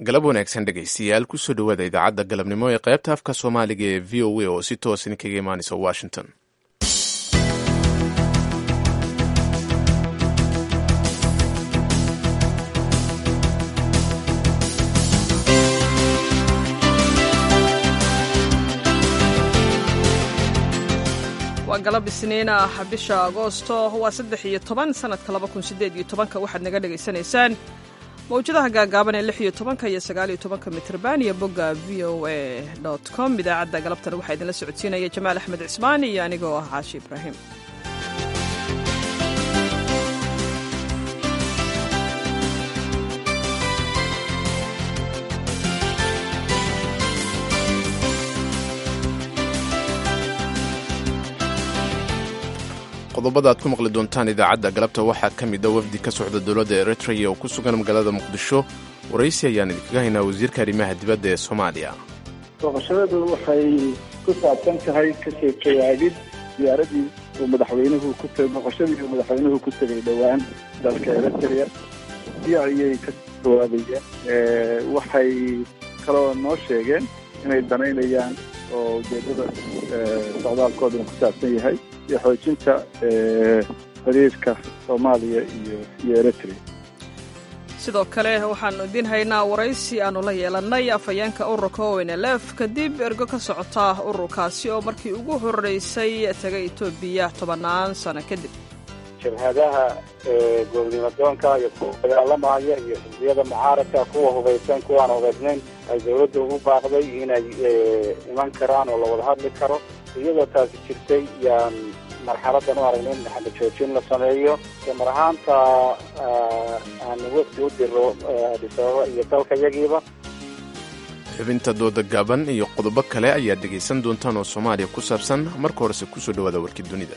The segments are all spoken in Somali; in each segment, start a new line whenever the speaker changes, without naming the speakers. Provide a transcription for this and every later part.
galab wanaagsan dhegaystayaal kusoo dhowaada idaacadda galabnimo ee qaybta afka soomaaliga ee v o a oo si toos idinkaga imaanaysa washington
waa galab isniin ah bisha agoosto waa saddex iyo toban sanadka laba kun sideed iyo tobanka waxaad naga dhagaysanaysaan mawjadaha gaagaaban ee lix iyo tobanka iyo sagaal iyo tobanka mitrban iyo bogga v o a dot com idaacadda galabtana waxaa idinla socodsiinaya jamaal axmed cismaan iyo anigoo ah caashi ibraahim
qodobada aad ku maqli doontaan idaacadda galabta waxaa ka mid a wafdi ka socda dowladda eritreya oo ku sugan magaalada muqdisho waraysi ayaan idinkaga haynaa wasiirka arrimaha dibadda ee soomaaliya
booqashadadu waxay ku saabsan tahay kasoo jawaabid diyaaradii uu madaxweynuhu ku booqashadii uu madaxweynuhu ku tegay dhowaan dalka eritrea si ayay ka jawaabayeen waxay kaloo noo sheegeen inay danaynayaan oo ujeedada socdaalkooduna ku saabsan yahay iyo xoojinta xiriirka soomaaliya iyo iyo eritrea
sidoo kale waxaannu idiin haynaa waraysi aannu la yeelannay afhayeenka ururka ownlf kadib ergo ka socota ururkaasi oo markii ugu horraysay tegay etoobiya tobannaan sano kadib
jabhadaha goobnimadoonka iyo kuwa dagaalamaya iyo xisbiyada mucaaradka kuwa hubaysan kuwaan hubaysnayn ay dawladda ugu baaqday inay iman karaan oo la wada hadli karo iyadoo taasi jirtay yaan marxaladan u aragnay in maxamed joojin la sameeyo mar ahaanta aanu wafdi u diro adisababa iyo dalka yagiiba
xubinta dooda gaaban iyo qodobo kale ayaad dhegaysan doontaan oo soomaaliya ku saabsan marka horese kusoo dhowaada warkii dunida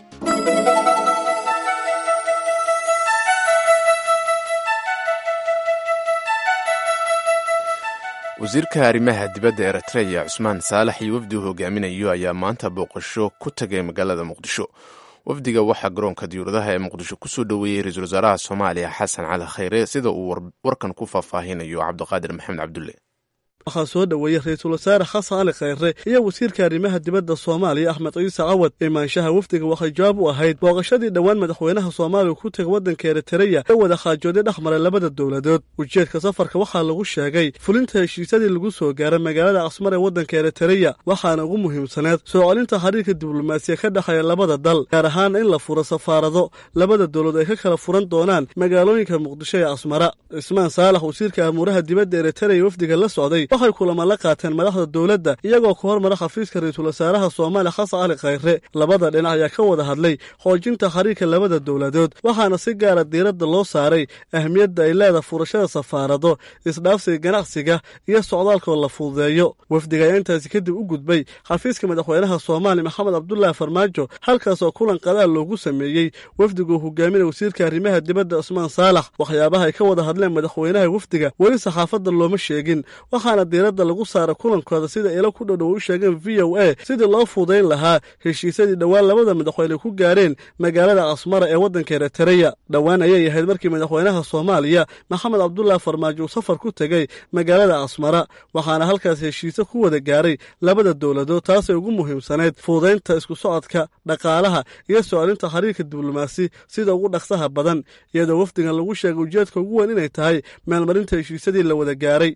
wasiirka arrimaha dibadda eritreya cusmaan saalax iyo wafdi uu hogaaminayo ayaa maanta booqasho ku tagay magaalada muqdisho wafdiga waxaa garoonka diyuuradaha ee muqdisho kusoo dhoweeyey ra-iisul wasaaraha soomaaliya xasan cali khayre sida uu warkan ku faahfaahinayo cabdiqaadir maxamed cabdulle
waxaa soo dhoweeyey ra-iisul wasaare xasan cali khayre iyo wasiirka arrimaha dibadda soomaaliya axmed ciise cawad imaanshaha wafdiga waxay jawaab u ahayd booqashadii dhowaan madaxweynaha soomaaliya ku tegay waddanka eritereya ee wada khaajooday dhex maray labada dowladood ujeedka safarka waxaa lagu sheegay fulinta heshiisyadii lagu soo gaaray magaalada casmar ee waddanka eritereya waxaana ugu muhiimsaneed soo celinta xiriirka diblomaasiya ka dhexeeya labada dal gaar ahaan in la furo safaarado labada dowlad ay ka kala furan doonaan magaalooyinka muqdisho ee casmara cismaan saalax wasiirka amuuraha dibadda eritereya wafdiga la socday waxay kulama la qaateen madaxda dowladda iyagoo ka hormara xafiiska ra-iisul wasaaraha soomaaliya xasan cali khayre labada dhinac ayaa ka wada hadlay xoojinta xiriirka labada dowladood waxaana si gaara diiradda loo saaray ahmiyadda ay leeda furashada safaarado isdhaafsiga ganacsiga iyo socdaalkoo la fududeeyo wafdiga ayaa intaasi kadib u gudbay xafiiska madaxweynaha soomaaliya maxamed cabdulaahi farmaajo halkaasoo kulan qadaal loogu sameeyey wafdigu hogaaminaya wasiirka arrimaha dibadda cusmaan saalax waxyaabaha ay ka wada hadleen madaxweynaha wafdiga weli saxaafadda looma sheegin waxaana diiradda lagu saara kulankooda sida ilo ku dhodhow u sheegeen v o a sidii loo fuudayn lahaa heshiisyadii dhowaan labada madaxweyne ku gaareen magaalada casmara ee waddanka eritereya dhowaan ayay ahayd markii madaxweynaha soomaaliya maxamed cabdulaahi farmaajo uu safar ku tegey magaalada casmara waxaana halkaas heshiisyo ku wada gaaray labada dowladood taasay ugu muhiimsaneyd fuudaynta isku socodka dhaqaalaha iyo soocelinta xiriirka diblomaasi sida ugu dhaqsaha badan iyadoo wafdigan lagu sheegay ujeedka ugu weyn inay tahay meelmarinta heshiisyadii la wada gaaray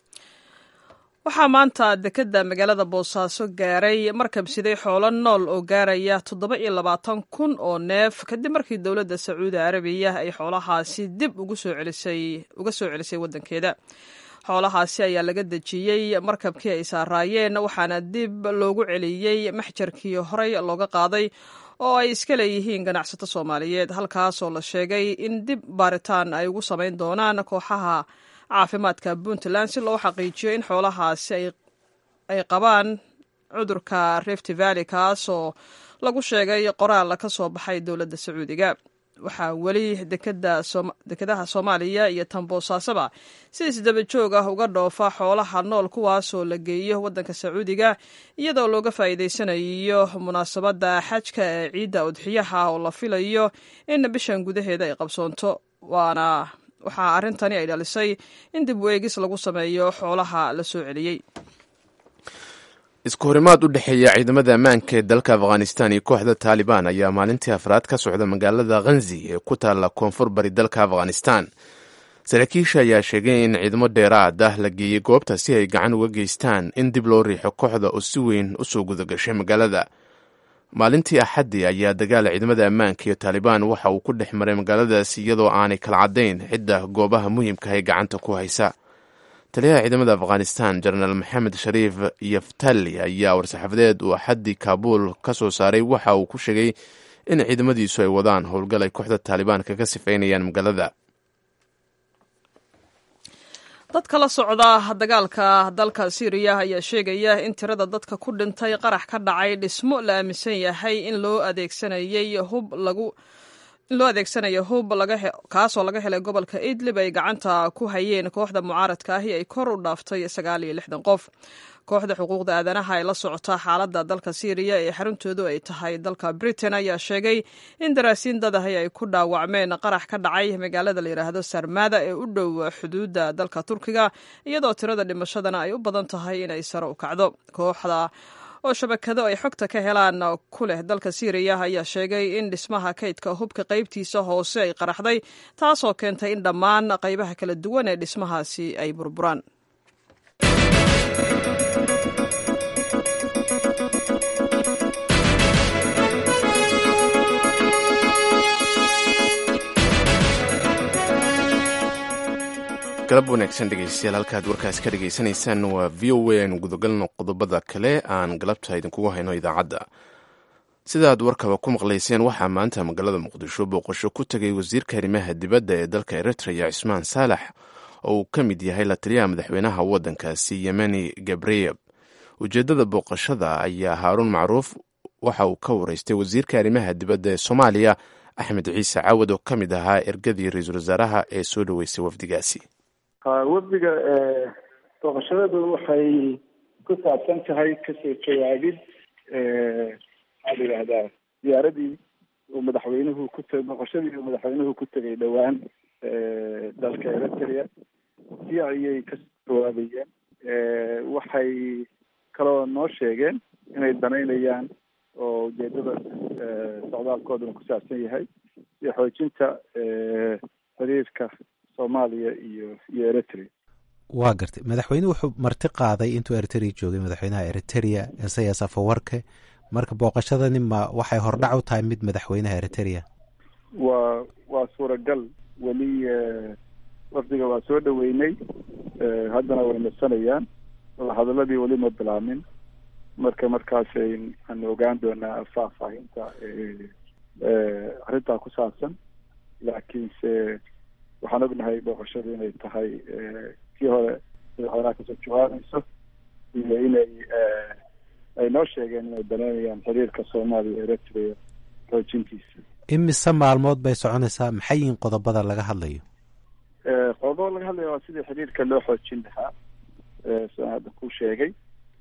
waxaa maanta dekedda magaalada boosaaso gaaray markabsiday xoolo nool oo gaaraya toddoba iyo labaatan kun oo neef kadib markii dowladda sacuudi carabiya ay xoolahaasi dib uga soo celisay waddankeeda xoolahaasi ayaa laga dejiyey markabkii ay saaraayeen waxaana dib loogu celiyey maxjarkii horey looga qaaday oo ay iska leeyihiin ganacsato soomaaliyeed halkaasoo la sheegay in dib baaritaan ay ugu samayn doonaan kooxaha caafimaadka puntland si loo xaqiijiyo in xoolahaasi ay qabaan cudurka rift valley kaasoo lagu sheegay qoraal ka soo baxay dowladda sacuudiga waxaa weli dekedaha soomaaliya iyo tanboosaasaba si isdaba joog ah uga dhoofa xoolaha nool kuwaasoo la geeyo waddanka sacuudiga iyadoo looga faa'iidaysanayo munaasabadda xajka ee ciidda udxiyaha oo la filayo in bishan gudaheeda ay qabsoonto waana waxaa arrintani ay dhalisay in dib u eegis lagu sameeyo xoolaha la soo celiyey
isku horimaad u dhexeeya ciidamada ammaanka ee dalka afghanistan iyo kooxda taalibaan ayaa maalintii afraad ka socda magaalada khanzi ee ku taalla koonfur bari dalka afghanistan saraakiisha ayaa sheegay in ciidamo dheeraad ah la geeyey goobta si ay gacan uga geystaan in dib loo riixo kooxda oo si weyn u soo gudagashay magaalada maalintii axaddii ayaa dagaal ciidamada ammaanka iyo taalibaan waxa uu ku dhex maray magaaladaasi iyadoo aanay kala caddayn cidda goobaha muhiimka ay gacanta ku haysa taliyaha ciidamada afghanistan jenaraal maxamed shariif yaftali ayaa war-saxaafadeed uu axaddii kaabuul ka soo saaray waxa uu ku sheegay in ciidamadiisu ay wadaan howlgal ay kooxda taalibaan kaga sifaynayaan magaalada
dadka la socda dagaalka dalka syriya ayaa sheegaya in tirada dadka ku dhintay qarax ka dhacay dhismo la aaminsan yahay in loo adeegsanayay hub lagu in loo adeegsanayo hub kaasoo laga helay gobolka idlib ay gacanta ku hayeen kooxda mucaaradka ahi ay kor u dhaaftay sagaal iyo lixdan qof kooxda xuquuqda aadanaha ee la socota xaaladda dalka syriya ee xaruntoodu ay tahay dalka britain ayaa sheegay in daraasiin dadahi ay ku dhaawacmeen qarax ka dhacay magaalada la yidhaahdo sarmada ee u dhow xuduudda dalka turkiga iyadoo tirada dhimashadana ay u badan tahay inay sare u kacdo kooxda oo shabakado ay xogta ka helaan ku leh dalka syriya ayaa sheegay in dhismaha kaydka hubka qaybtiisa hoose ay qaraxday taasoo keentay in dhammaan qaybaha kala duwan ee dhismahaasi ay burburaan
galab wanaagsan dhegeystayaal halkaad warkaas ka dhegaysanaysaan waa v o a aynu gudagalno qodobada kale aan galabta idinkugu hayno idaacadda sidaad warkaba ku maqlayseen waxaa maanta magaalada muqdisho booqasho ku tegay wasiirka arrimaha dibadda ee dalka eritreya cismaan saalax oo uu ka mid yahay la taliyaha madaxweynaha waddankaasi yemeni gabreyeb ujeeddada booqashada ayaa haaruun macruuf waxa uu ka wareystay wasiirka arrimaha dibadda ee soomaaliya axmed ciise cawad oo ka mid ahaa ergadii ra-iisul wasaaraha ee soo dhoweysay wafdigaasi
wafdiga booqashadadu waxay ku saabsan tahay kasoo jawaabid maxaa la yidhahdaa ziyaaradii uu madaxweynuhu ku t booqashadii uu madaxweynuhu ku tegay dhowaan dalka eritrea si ayay kasoo jawaabayeen waxay kaloo noo sheegeen inay danaynayaan oo ujeedada socdaalkooduna ku saabsan yahay iyo xoojinta xiriirka soomaaliya iyo iyo eritrea
waa gartay madaxweynuhu wuxuu marti qaaday intuu eritrea joogay madaxweynaha eritrea isayas afawarke marka booqashadani ma waxay hordhac u tahay mid madaxweynaha eritrea
waa waa suuragal weli wafdiga waa soo dhaweynay haddana way nasanayaan hadaladii weli ma bilaamin marka markaas aan ogaan doonaa faahfaahinta arrintaa ku saabsan laakiinse waxaan ognahay booqashadu inay tahay kii hore madaxweynaha kasoo jawaabayso iyo inay ay noo sheegeen inay danaynayaan xiriirka soomaaliya eritrea xoojintiisa
imise maalmood bay soconaysaa maxay yihiin qodobada laga hadlayo
qodobo laga hadlaya waa sidii xiriirka loo xoojin lahaa sidaan hadda ku sheegay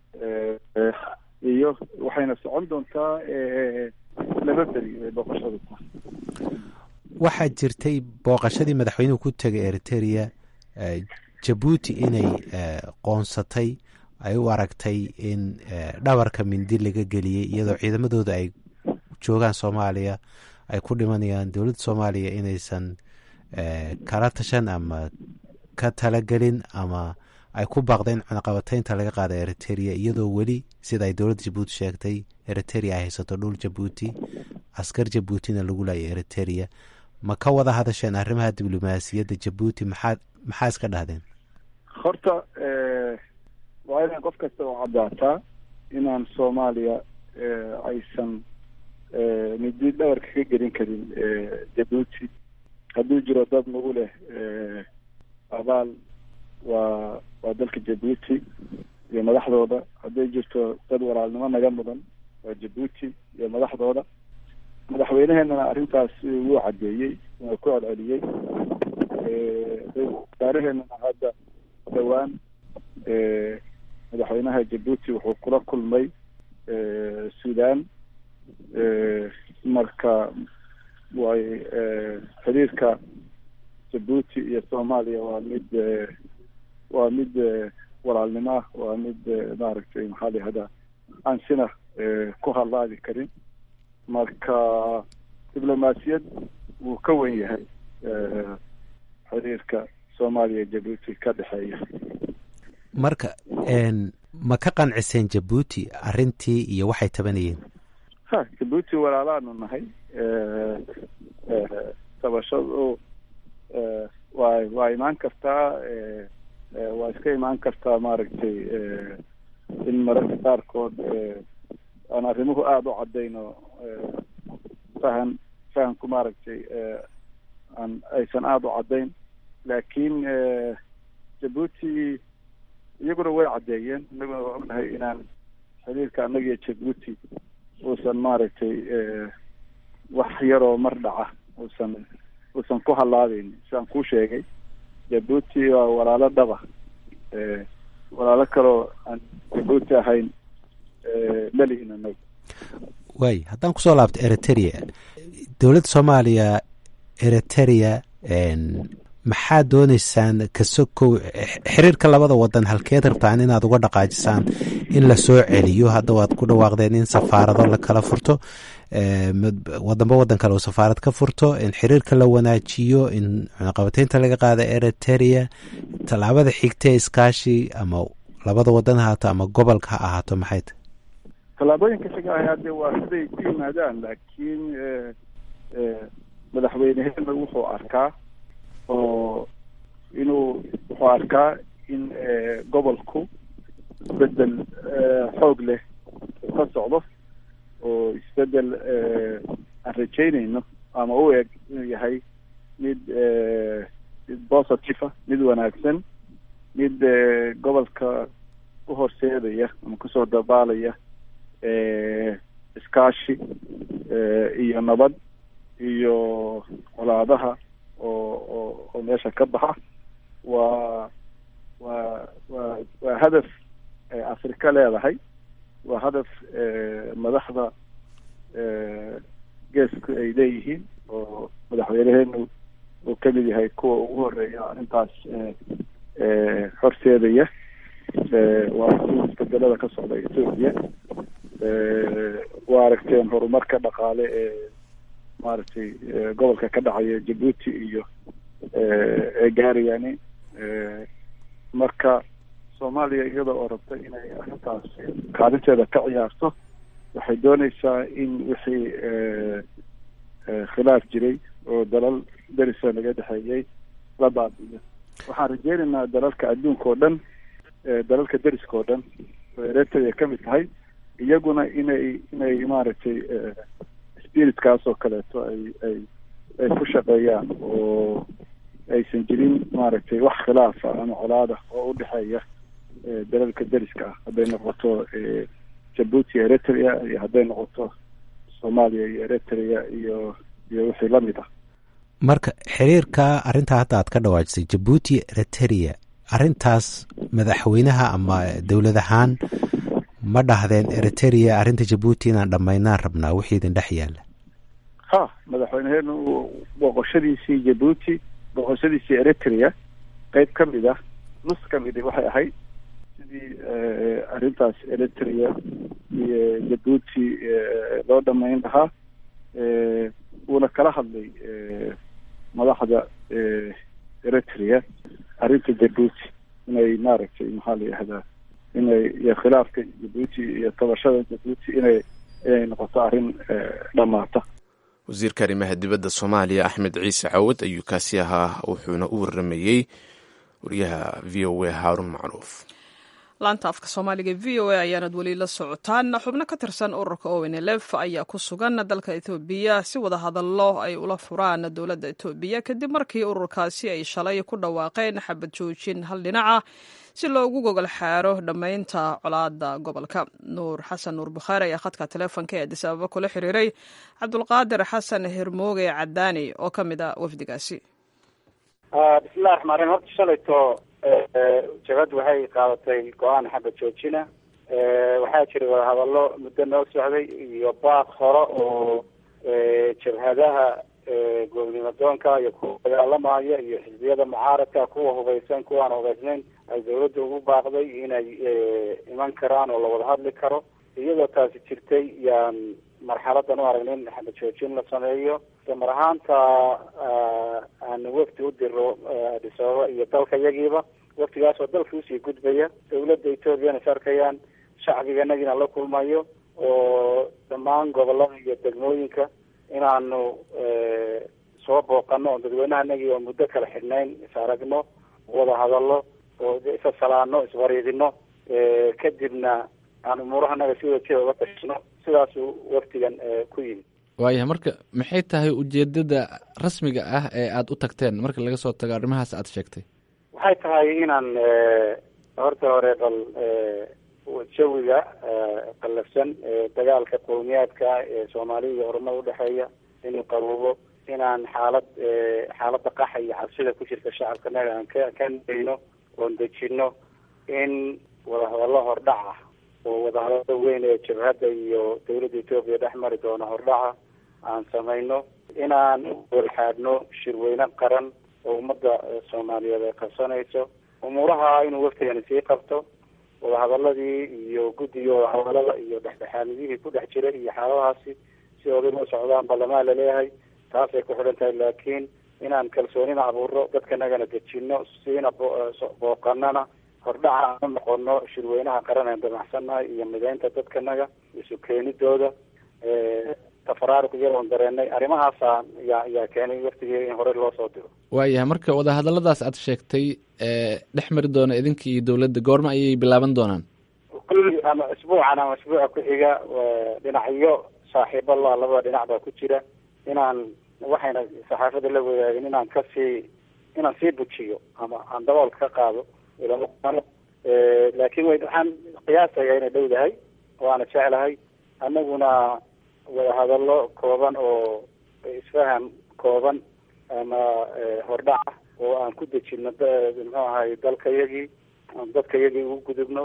iyo waxayna socon doontaa laba beri bay booqashadu tahay
waxaa jirtay booqashadii madaxweynuhu ku tegay eritrea jabuuti inay qoonsatay ay u aragtay in dhabarka mindi laga geliyey iyadoo ciidamadooda ay joogaan soomaaliya ay ku dhimanayaan dowladda soomaaliya inaysan kala tashan ama ka talagelin ama ay ku baaqdeen cunaqabataynta laga qaada eritrea iyadoo weli sida ay dowladda jabuuti sheegtay eritrea ay haysato dhul jabuuti askar jabuutina lagu laayay eritrea ma ka wada hadasheen arrimaha diblomaasiyadda jabuuti maxaa maxaa iska dhahdeen
horta waa inaan qof kasta oo caddaataa inaan soomaaliya aysan midi dhawarka ka gelin karin jabuuti hadduu jiro dad nagu leh abaal waa waa dalka jabuuti iyo madaxdooda hadday jirto dad walaalnimo naga mudan waa jabuuti iyo madaxdooda madaxweyneheenana arrintaas wuu caddeeyey wuu ku celceliyey wasaaraheenana hadda dhowaan madaxweynaha jabuuti wuxuu kula kulmay sudan marka way xiriirka jabuuti iyo soomaaliya waa mid waa mid walaalnimo ah waa mid maaragtay maxaa la yihahdaa aan sina ku hadlaadi karin marka diblomaasiyad wuu ka wen yahay xiriirka soomaaliya jabuuti ka dhexeeya
marka ma ka qanciseen jabuuti arrintii iyo waxay tabanayeen
ha jabuuti walaalaanu nahay tabashadu waa waa imaan kartaa waa iska imaan kartaa maaragtay in mararka qaarkood aan arrimuhu aada u cadayno fahan fahamku maaragtay aan aysan aada u caddayn laakiin jabuuti iyaguna way caddeeyeen inaguna waa ognahay inaan xiriirka annaga iyo jabuuti uusan maaragtay wax yaroo mar dhaca uusan uusan ku hallaabeyn sidaan kuu sheegay jabuuti waa walaalo dhaba walaalo kaloo aan jabuuti ahayn malihin anaga
waay haddaan kusoo laabto eritrea dowladda soomaaliya eritrea maxaa dooneysaan kasokow xiriirka labada wadan halkeed rabtaan inaad uga dhaqaajisaan in la soo celiyo hadda waad ku dhawaaqdeen in safaarado la kala furto wadanba wadan kale uu safaarad ka furto in xiriirka la wanaajiyo in cunaqabateynta laga qaada eritrea tallaabada xigtee iskaashi ama labada wadan ha ahaato ama gobolka ha ahaato maxay tahy
tallaabooyinka xiga ah hadde waa siday ku yimaadaan laakiin madaxweyneheena wuxuu arkaa oo inuu wuxuu arkaa in gobolku isbedel xoog leh ka socdo oo isbedel aan rajeynayno ama u eg inuu yahay mid mid positive ah mid wanaagsan mid gobolka u horseedaya ama kusoo dabaalaya iskaashi iyo nabad iyo colaadaha oo oo oo meesha ka baxa waa waa waa waa hadaf afrika leedahay waa hadaf madaxda geesku ay leeyihiin oo madaxweyneheenu uu kamid yahay kuwa ugu horeeya arrintaas horseedaya waa si isbedelada ka socda ethoopia waa aragteen horumarka dhaqaale ee maaragtay gobolka ka dhacaya jabuuti iyo ee gaarayani marka soomaaliya iyada oo rabta inay arrintaas kaalinteeda ka ciyaarto waxay dooneysaa in wixii khilaaf jiray oo dalal derisa naga dhexeeyey la baabiyo waxaan rajeynaynaa dalalka adduunka oo dhan dalalka deriska oo dhan oo eritrea ka mid tahay iyaguna inay inay maaragtay spiritkaas oo kaleeto ay ay ay ku shaqeeyaan oo aysan jirin maaragtay wax khilaafa ama colaada oo udhexeeya dalalka deriska ah hadday noqoto jabuuti eritrea iyo hadday noqoto soomaaliya iyo eritrea iyo iyo wixii lamid ah
marka xiriirka arrintaa hadda aad ka dhawaajisay jabuuti eritrea arrintaas madaxweynaha ama dowlad ahaan ma dhahdeen eritrea arrinta jabuuti inaan dhammaynaan rabnaa wixii idin dhex yaalla
ha madaxweyneheenu booqoshadiisii jabuuti booqoshadiisii eritrea qeyb ka mid ah nus ka midi waxay ahayd sidii arrintaas eritrea iyo jabuuti loo dhamayn lahaa wuuna kala hadlay madaxda eritrea arrinta jabuuti inay maaragtay maxaa la yihahdaa inay iyo khilaafka jabuuti iyo tabashada jabuuti inay inay noqoto arrin dhamaata
wasiirka arrimaha dibadda soomaaliya axmed ciise cawad ayuu kaasi ahaa wuxuuna u waramayey wariyaha v o a haarun macruuf
laanta afka soomaaliga v o a ayaanad weli la socotaan xubno ka tirsan ururka ownlf ayaa ku sugan dalka etoobiya si wada hadallo ay ula furaan dowladda etoobiya kadib markii ururkaasi ay shalay ku dhawaaqeen xabad joojin hal dhinaca si loogu gogol xaaro dhammaynta colaada gobolka nuur xasan nuur bukhaari ayaa khadka teleefonka ee adis ababa kula xiriiray cabdulqaadir xasan hermooge cadaani oo ka mid ah wafdigaasi
bismillahi raxmaan raxiim horta shalayto jabad waxay qaadatay go-aan xabad joojina waxaa jira wadahadallo muddo noo socday iyo baaq hore oo jabhadaha goobnimadoonka iyo kuwa dagaalamaya iyo xisbiyada mucaaradka kuwa hubeysan kuwaan hubeysnayn ay dawladda ugu baaqday inay iman karaan oo lawada hadli karo iyadoo taasi jirtay yaan marxaladan u aragnay in xabad joojin la sameeyo damar ahaanta aanu wafdi u diro adis ababa iyo dalka yagiiba waftigaas oo dalka usii gudbaya dawladda ethoobiana is arkayaan shacbiganagina la kulmayo oo dhammaan gobolada iyo degmooyinka inaanu soo booqano oo dadweynahanagii oo muddo kala xidhnayn is aragno wada hadallo oo isa salaano iswariidino kadibna aan umuurahanaga si wada jida uga tashino sidaasuu waftigan ku yimid
waayahay marka maxay tahay ujeedada rasmiga ah ee aada u tagteen marka laga soo tago arrimahaas aada sheegtay
waxay tahay inaan horta hore bal jawiga qallafsan dagaalka qowmiyaadka ee soomaalida iyo oromada udhexeeya inuu qaruubo inaan xaalad xaaladda qaxa iyo cabsida ku jirta shacabkanaga aan ka ka nayno oon dejino in wadahadallo hordhac ah oo wadahadalada weyn ee jabhadda iyo dawladda etoobiya dhex mari doona hordhaca aan samayno inaan walxaadhno shirweyne qaran oo ummadda soomaaliyeed ay qabsanayso umuuraha inuu waftigani sii qabto wadahadaladii iyo guddiga wadahadalada iyo dhexdhexaanidihii ku dhex jiray iyo xaaladahaasi si oday loo socdaan ballamaa laleeyahay taasay ku xidhan tahay laakiin inaan kalsoonina abuurno dadkanagana dejino siina booqanana hordhaca aanu noqono shirweynaha qaran aan damacsannahay iyo mideynta dadkanaga isu keenidooda tafaraaruq iyadoon dareenay arrimahaasa yaa yaa keenay waftigii in hore loo soo diro
waayahay marka wadahadaladaas aad sheegtay dhex mari doona idinka iyo dawladda goorma ayay bilaaban doonaan
kulli ama isbuucan ama isbuuca ku-xiga dhinacyo saaxiibo la labada dhinac baa ku jira inaan waxayna saxaafadda la wadaagin inaan kasii inaan sii bujiyo ama aan daboolka ka qaado ilaa laakiin w waxaan qiyaasaya inay dhowdahay waana jeclahay anaguna wadahadallo kooban oo isfaham kooban ama hordhaca oo aan ku dejino muxuu ahay dalkayagii aan dadkayagii ugu gudubno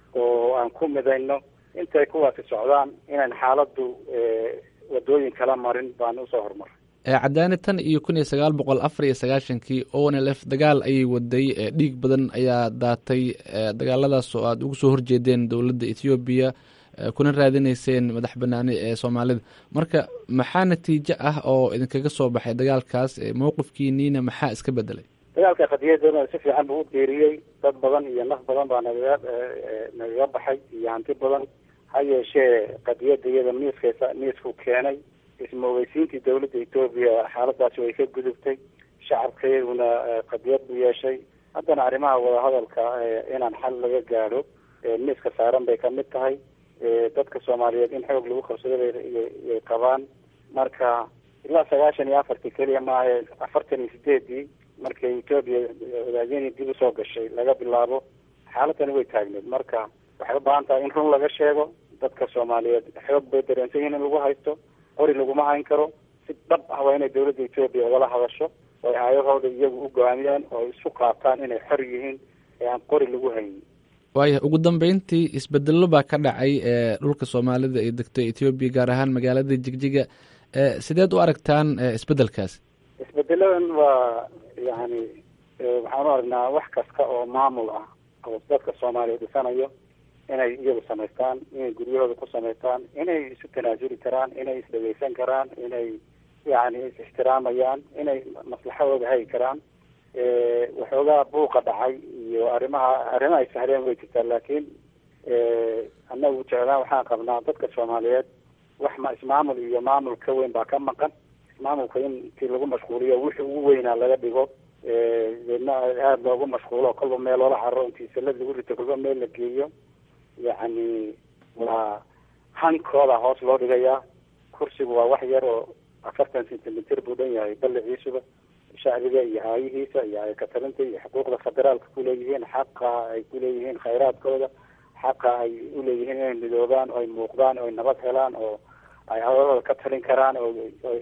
oo aan ku midayno intay kuwaasi socdaan inaan xaaladdu wadooyin kala marin baan usoo horumaray
cadaani tan iyo kun iyo sagaal boqol afar iyo sagaashankii o n l f dagaal ayay waday dhiig badan ayaa daatay dagaaladaas oo aada ugu soo horjeedeen dowladda ethoobiya kuna raadineyseen madax banaani ee soomaalida marka maxaa natiijo ah oo idinkaga soo baxay dagaalkaas mowqifkiiniina maxaa iska bedelay
dagaalka qadiyadana si fiican buu u geeriyey dad badan iyo naf badan baa nagaga nagaga baxay iyo hanti badan ha yeeshee qadiyadda iyada miiskaysa miisku keenay ismoogeysiintii dawladda etoobiya xaaladaasi way ka gudubtay shacabka iyaguna qadiyad buu yeeshay haddana arrimaha wadahadalka inaan xal laga gaadho miiska saaran bay kamid tahay dadka soomaaliyeed in xoog lagu qabsado bayay qabaan marka ilaa sagaashan iyo afartii keliya maaha afartan iyo sideedii markay etoobiya wadaageni dib usoo gashay laga bilaabo xaaladani way taagneed marka waxay u baahan tahay in run laga sheego dadka soomaaliyeed xoog bay dareensan yihin in lagu haysto qori laguma hayn karo si dhab ah waa inay dawladda etoobiya ugala hadasho oo ay aayahooda iyagu u go-aamiyaan oo ay isu qaataan inay xor yihiin ee aan qori lagu haynin
waaya ugu dambeyntii isbedelo baa ka dhacay dhulka soomaalida ay degto ethoobiya gaar ahaan magaalada jigjiga sideed u aragtaan isbedelkaas
isbedeladan waa yani waxaan u aragnaa wax kasta oo maamul ah oo dadka soomaaliya dhisanayo inay iyagu samaystaan inay guryahooda ku samaystaan inay isu tanaasuli karaan inay isdhegeysan karaan inay yani is-ixtiraamayaan inay maslaxadooda hagi karaan waxoogaa buuqa dhacay iyo arrimaha arrimaha ay sahleen way jirtaa laakiin annagu jeclaan waxaan qabnaa dadka soomaaliyeed wax ma ismaamul iyo maamul ka weyn baa ka maqan ismaamulka in intii lagu mashquuliyo wixii ugu weynaa laga dhigo deedna aada loogu mashquulo kolba meel loola cararo intii salad lagu rito kolba meel la geeyo yacni waa hankooda hoos loo dhigayaa kursigu waa wax yar oo afartan centimeter buu dhan yahay balliciisuba shacbiga iyo aayihiisa iyo ayakatalinta iyo xuquuqda federaalka kuleeyihiin xaqa ay kuleeyihiin khayraadkooda xaqa ay uleeyihiin inay midoobaan oo ay muuqdaan oo ay nabad helaan oo ay hadalada ka talin karaan oo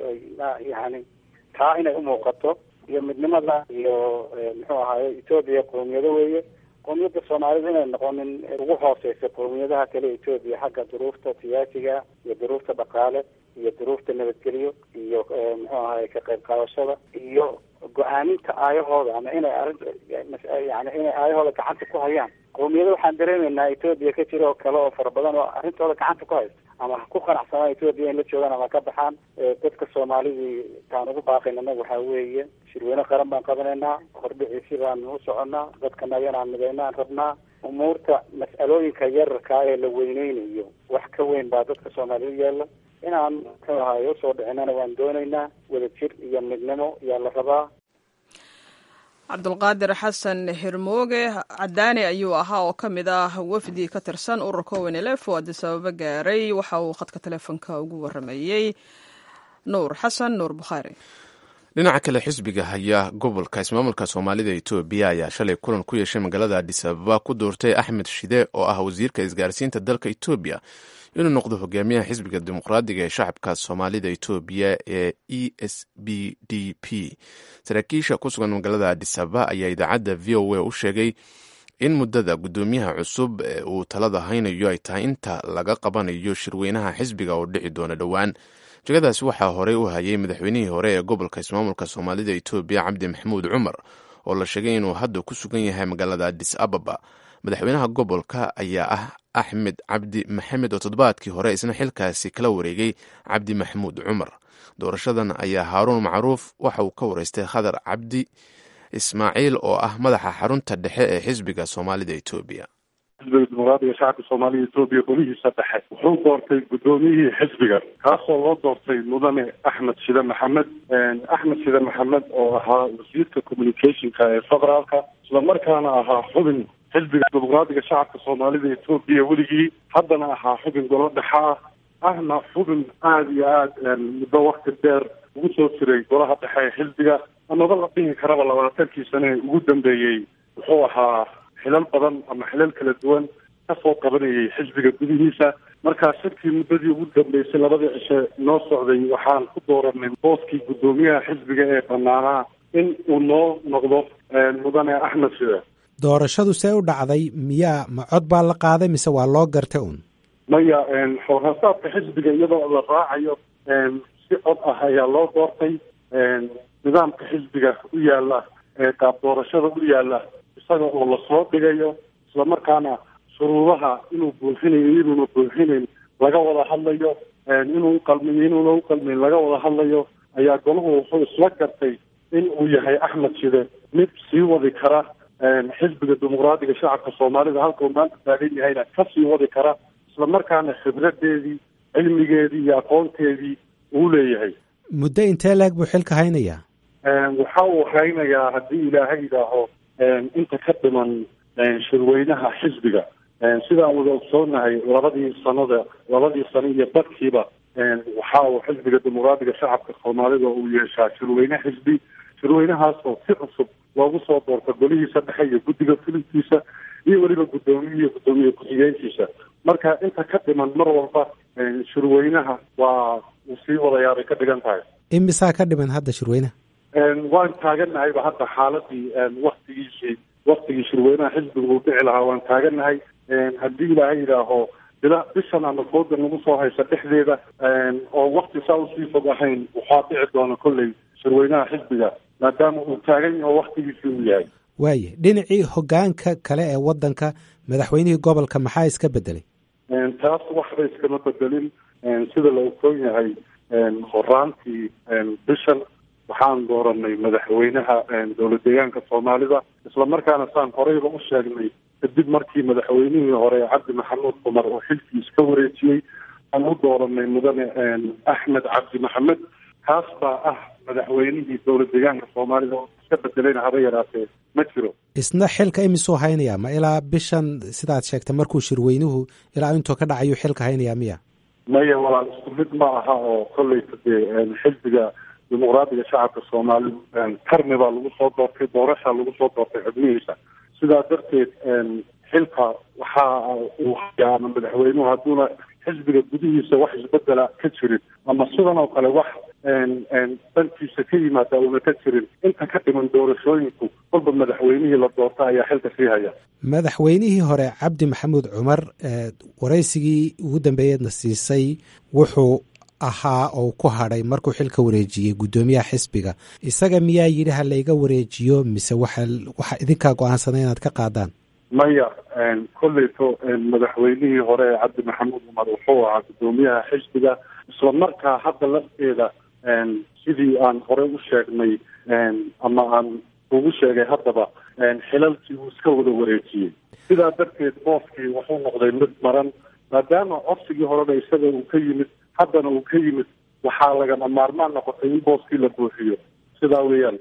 yani taa inay umuuqato iyo midnimada iyo muxuu ahaye etoobiya qowmiyado weeye qowmiyadda soomaalida inay noqonin ugu hooseysa qowmiyadaha kale etoobiya xagga duruufta siyaasiga iyo duruufta dhaqaale iyo duruufta nabadgelyo iyo muxuu ahay ka qayb qaadashada iyo go-aaminta aayahooda ama inay arrinta yani inay aayahooda gacanta ku hayaan qowmiyada waxaan dareemeynaa etoobiya ka jira oo kale oo fara badan oo arrintooda gacanta ku haysta ama ha ku qanacsanaa etoobiya in la joogaan ama ka baxaan dadka soomaalidii taan ugu baaqayna anaga waxaa weeye shirweyne qaran baan qabanaynaa hordhiciisi baan u soconaa dadka naganaan midaynaan rabnaa umuurta mas'alooyinka yararkaa ee la weyneynayo wax ka weyn baa dadka soomaaliyed yaalla inaan muxuu ahaay usoo dhicinana waan doonaynaa wadajir iyo midnimo yaa la rabaa
cabdulqaadir xasan hirmooge cadaani ayuu ahaa oo ka mid ah wafdi ka tirsan ururka ownlf oo addis ababa gaaray waxa uu khadka teleefonka ugu waramayey nuur xasan nuur bukhaari
dhinaca kale xisbiga haya gobolka ismaamulka soomaalida etoobiya ayaa shalay kulan ku yeeshay magaalada adis ababa ku doortay axmed shide oo ah wasiirka isgaarsiinta dalka etoobiya inuu noqdo hogaamiyaha xisbiga dimuqraadiga ee shacabka soomaalida etoobiya ee e s b d p saraakiisha ku sugan magaalada adis ababa ayaa idaacadda v o a u sheegay in muddada guddoomiyaha cusub ee uu talada haynayo ay tahay inta laga qabanayo shirweynaha xisbiga oo dhici doona dhowaan jegadaasi waxaa horey u hayay madaxweynihii hore ee gobolka ismaamulka soomaalida etoobiya cabdi maxamuud cumar oo la sheegay inuu hadda ku sugan yahay magaalada adis ababa madaxweynaha gobolka ayaa ah axmed cabdi maxamed oo toddobaadkii hore isna xilkaasi kala wareegay cabdi maxamuud cumar doorashadan ayaa haaruun macruuf waxa uu ka wareystay khadar cabdi ismaaciil oo ah madaxa xarunta dhexe ee xisbiga soomaalida etoobiya
xisbiga dimuqraadiga shacabka soomaalida etoobiya golihiisa dhexe wuxuu doortay guddoomiyihii xisbiga kaasoo loo doortay mudane axmed shide maxamed axmed shide maxamed oo ahaa wasiirka communicationka ee federaalka islamarkaana ahaa xubin xisbiga dimuqraadiga shacabka soomaalida etoobiya weligii haddana ahaa xubin golo dhexe ah ahna xubin aada iyo aada muddo wakti dheer ugu soo jiray golaha dhexe ee xisbiga amaba la dhihi karaba labaatankii sane ugu dambeeyey wuxuu ahaa xilal badan ama xilal kala duwan kasoo qabanayay xisbiga gudihiisa markaa shirkii muddadii ugu dambeysay labadii cishe noo socday waxaan ku dooranay booskii guddoomiyaha xisbiga ee banaanaa in uu noo noqdo mudane axmed shide
doorashadu see u dhacday miyaa ma cod baa la qaaday mise waa loo gartay un
maya xoorasaadka xisbiga iyadoo la raacayo si cod ah ayaa loo doortay nidaamka xisbiga u yaala qaab doorashada u yaala isaga oo lasoo dhigayo islamarkaana shuruudaha inuu buuxinayo inuuna buuxinayn laga wada hadlayo inuu uqalmiyo inuuna uqalmayn laga wada hadlayo ayaa golahu wuxuu isla gartay in uu yahay axmed shide mid sii wadi kara xisbiga dimuqraadiga shacabka soomaalida halka uu maanta taagan yahayna ka sii wadi kara islamarkaana khibradeedii cilmigeedii iyo aqoonteedii uu leeyahay
muddo intee leeg buu xilka haynayaa
waxa uu haynayaa haddii ilaahay yidhaaho inta ka dhiman shirweynaha xisbiga sidaan wada ogsoonahay labadii sanada labadii sano iyo badkiiba waxa uu xisbiga dimuqraadiga shacabka soomaalida uu yeeshaa shirweyne xisbi shirweynahaasoo si cusub loogu soo doorto golihiisa dhexe iyo guddiga fulintiisa iyo weliba guddoomiye iyo guddoomiye ku-xigeenkiisa marka inta ka dhiman mar walba shirweynaha waa uu sii wadayaabay ka dhigan tahay
imisaa ka dhiman hadda shirweynaha
waan taaganahayba hadda xaaladii waktigiisii waktigii shirweynaha xisbiga uu dhici lahaa waan taagannahay haddii ilaahay yidhaaho bila bishan ama fooda nagu soo haysa dhexdeeda oo wakti saa usii fog ahayn waxaa dhici doona kolley shirweynaha xisbiga maadaama uu taagan yaho waktigiisii uu yahay
waaye dhinacii hogaanka kale ee waddanka madaxweynihii gobolka maxaa iska bedelay
taas waxba iskama bedelin sida la ogsoon yahay horaantii bishan waxaan dooranay madaxweynaha dowlad deegaanka soomaalida islamarkaana saan horeyba u sheegnay kadib markii madaxweynihii hore cabdi maxamuud cumar oo xilkii iska wareejiyey aan u dooranay mudane axmed cabdi maxamed kaas baa ah madaxweynihii dowlad deegaanka soomaalida oo iska bedelayna haba yaraatee ma jiro
isna xilka imisuu haynayaa ma ilaa bishan sidaad sheegtay markuu shirweynuhu ilaa intuu ka dhacayu xilka haynayaa miya
maya walaal isku mid ma aha oo kolleyta dee xisbiga dimuqraadiga shacabka soomaalida tarmi baa lagu soo doortay doorashaa lagu soo doortay xubnihiisa sidaa darteed xilka waxa uu hayaa ama madaxweynuhu hadduuna xisbiga gudihiisa wax isbedela ka jirin ama sidan oo kale wax dankiisa ka yimaada una ka jirin inta ka dhiman doorashooyinku kolba madaxweynihii la doorta ayaa xilka sii haya
madaxweynihii hore cabdi maxamuud cumar waraysigii ugu dambeeyeedna siisay wuxuu ahaa oo ku hadhay markuu xilka wareejiyey guddoomiyaha xisbiga isaga miyaa yidhi ha layga wareejiyo mise waxa waxa idinkaa go-aansaday inaad ka qaadaan
maya kolleyto madaxweynihii hore ee cabdi maxamuud cumar wuxuu ahaa guddoomiyaha xisbiga isla markaa hadda lafteeda sidii aan hore u sheegnay ama aan ugu sheegay haddaba xilalkii uu iska wada wareejiyey sidaa darteed booskii wuxuu noqday mid maran maadaama codsigii horena isaga uu ka yimid haddana uu ka yimid waxaa lagama maarmaan noqotay in booskii la buuxiyo sidaa weeyaan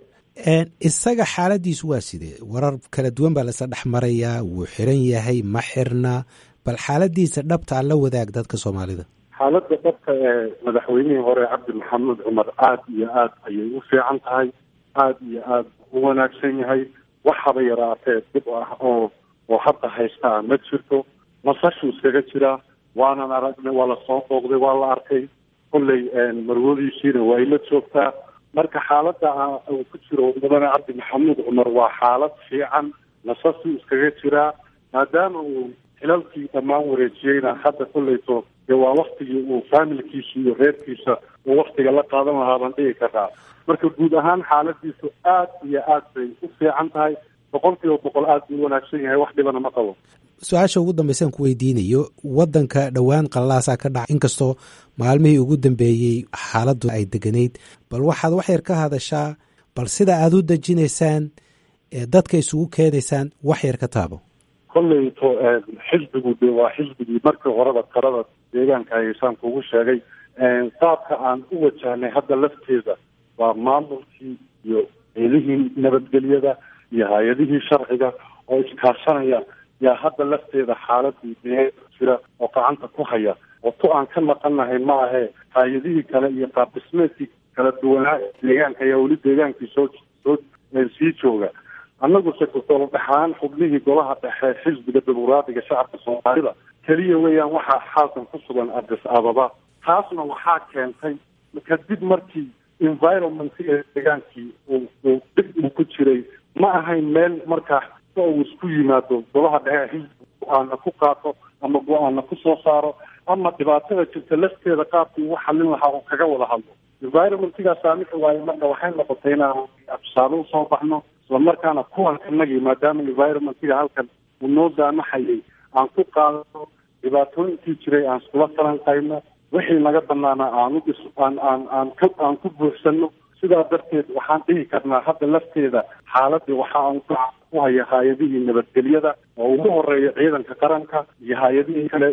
isaga xaaladiisu waa sidee warar kala duwan baa lasa dhex marayaa wuu xiran yahay ma xirna bal xaaladiisa dhabtaa la wadaag dadka soomaalida
xaaladda dhabka ee madaxweynihii hore cabdi maxamuud cumar aada iyo aad ayay u fiican tahay aada iyo aada u wanaagsan yahay waxaba yaraatee dib ah oo oo hadda haystaa ma jirto nasashuu iskaga jiraa waanan aragnay waa lasoo booqday waa la arkay kolley marwadiisiina waa ila joogtaa marka xaaladda uu ku jiro mudane cabdi maxamuud cumar waa xaalad fiican nasashuu iskaga jiraa maadaama uu xilalkii dhammaan wareejiyeyna hadda kolleyto dee waa waktigii uu faamilkiisa iyo reerkiisa uu waktiga la qaadan lahaa baan dhigi karaa marka guud ahaan xaaladiisu aad iyo aad bay u fiican tahay boqol kiiba boqol aad buu u wanaagsan yahay wax dhibana ma qabo
su-aasha ugu dambaysan ku weydiinayo wadanka dhowaan qalaasaa ka dhacay inkastoo maalmihii ugu dambeeyey xaaladdu ay deganayd bal waxaad wax yar ka hadashaa bal sida aada u dejinaysaan ee dadka isugu keenaysaan wax yar ka taabo
kolleyto xisbigu de waa xisbigii markii horeba talada deegaanka haysaan kugu sheegay qaabka aan u wajahnay hadda lafteeda waa maamulkii iyo ciidihii nabadgelyada iyo hay-adihii sharciga oo iskaashanaya yaa hadda lafteeda xaaladii dee jira oo gacanta ku haya oo tu aan ka naqanahay ma ahe hay-adihii kale iyo qaabdhismeedkii kala duwanaa deegaanka ayaa weli deegaankii soo soo sii jooga annaguse gudolo dhexaan xubnihii golaha dhexe xisbiga dimuqraadiga shacabka soomaalida keliya weeyaan waxaa xaalkan ku sugan adis ababa taasna waxaa keentay kadib markii environmentka deegaankii uu uu dib uu ku jiray ma ahayn meel markaa uu isku yimaado golaha dhexe xisbiga go-aana ku qaato ama go-aana ku soo saaro ama dhibaatada jirta lafteeda qaabkii ugu xallin lahaa uu kaga wada hadlo environmentgaa saamixi waaye marka waxay noqotay inaan tusaale usoo baxno islamarkaana kuwan inagii maadaama environmentga halkan uu noo daamaxayay aan ku qaadano dhibaatooyinkii jiray aan iskula falanqayno wixii naga banaana aan udhis aan aan aan ka aan ku buuxsano sidaa darteed waxaan dhihi karnaa hadda lafteeda xaaladii waxa aan ku haya hay-adihii nabadgelyada oo ugu horeeya ciidanka qaranka iyo hay-adihii kale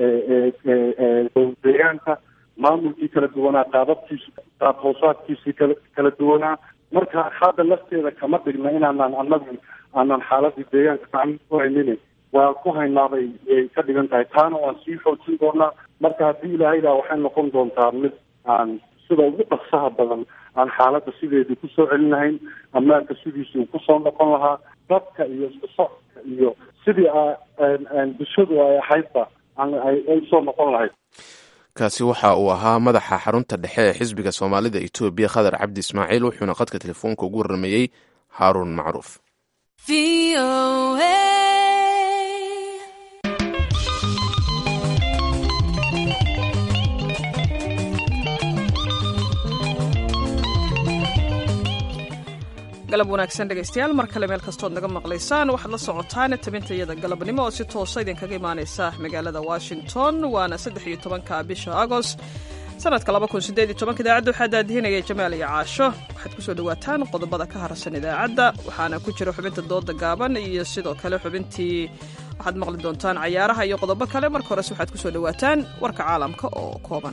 ee deegaanka maamulkii kala duwanaa qaababkiisi qaab hoosaadkiisii kala kala duwanaa marka hadda lafteeda kama dhigna inaanaan anagu aanan xaaladii deegaanka gacmo ku haynin waa ku haynaabay ay ka dhigan tahay taana waan sii xoojin doonaa marka haddii ilaahaydaa waxay noqon doontaa mid aan sida ugu dhaqsaha badan aan xaaladda sideedii kusoo celin lahayn ammaanka sidiisii uu kusoo noqon lahaa dadka iyo isku socodka iyo sidii bulshadu ay ahaydba ay soo noqon lahayd
kaasi waxa uu ahaa madaxa xarunta dhexe ee xisbiga soomaalida etoobiya khadar cabdi ismaaciil wuxuuna khadka telefoonka ugu warrameeyey haaruun macruuf
galab wanaagsan dhegaystayaal mar kale meel kastood naga maqlaysaan waxaad la socotaan tabinta iyada galabnimo oo si toosa idinkaga imaanaysa magaalada washington waana saddex iyo tobanka bisha agost sanadka laba kun sideed iyo tobanka idaacadda waxaa daadihinaya jamaal iyo caasho waxaad kusoo dhawaataan qodobada ka harsan idaacadda waxaana ku jira xubinta dooda gaaban iyo sidoo kale xubintii waxaad maqli doontaan cayaaraha iyo qodobo kale marka horese waxaad kusoo dhawaataan warka caalamka oo kooban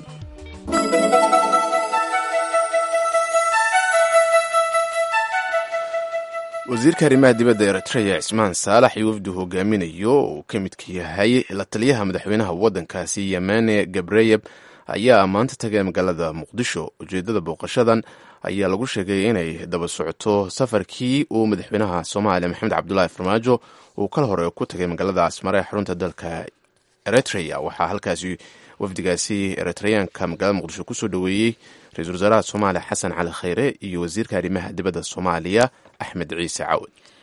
wasiirka arrimaha dibadda eritreya cismaan saalax iyo wafdu hogaaminayo oo uu ka midka yahay la taliyaha madaxweynaha waddankaasi yemane gabreyeb ayaa maanta tagay magaalada muqdisho ujeeddada booqashadan ayaa lagu sheegay inay daba socoto safarkii uu madaxweynaha soomaaliya maxamed cabdulaahi farmaajo uu kala hore ku tagay magaalada asmare ee xarunta dalka eritreya waxaa halkaasi wafdigaasi eritreyaanka magaalada muqdisho kusoo dhoweeyey ra-iisul wasaaraha soomaaliya xasan cali khayre iyo wasiirka arrimaha dibadda soomaaliya axmed ciise cawad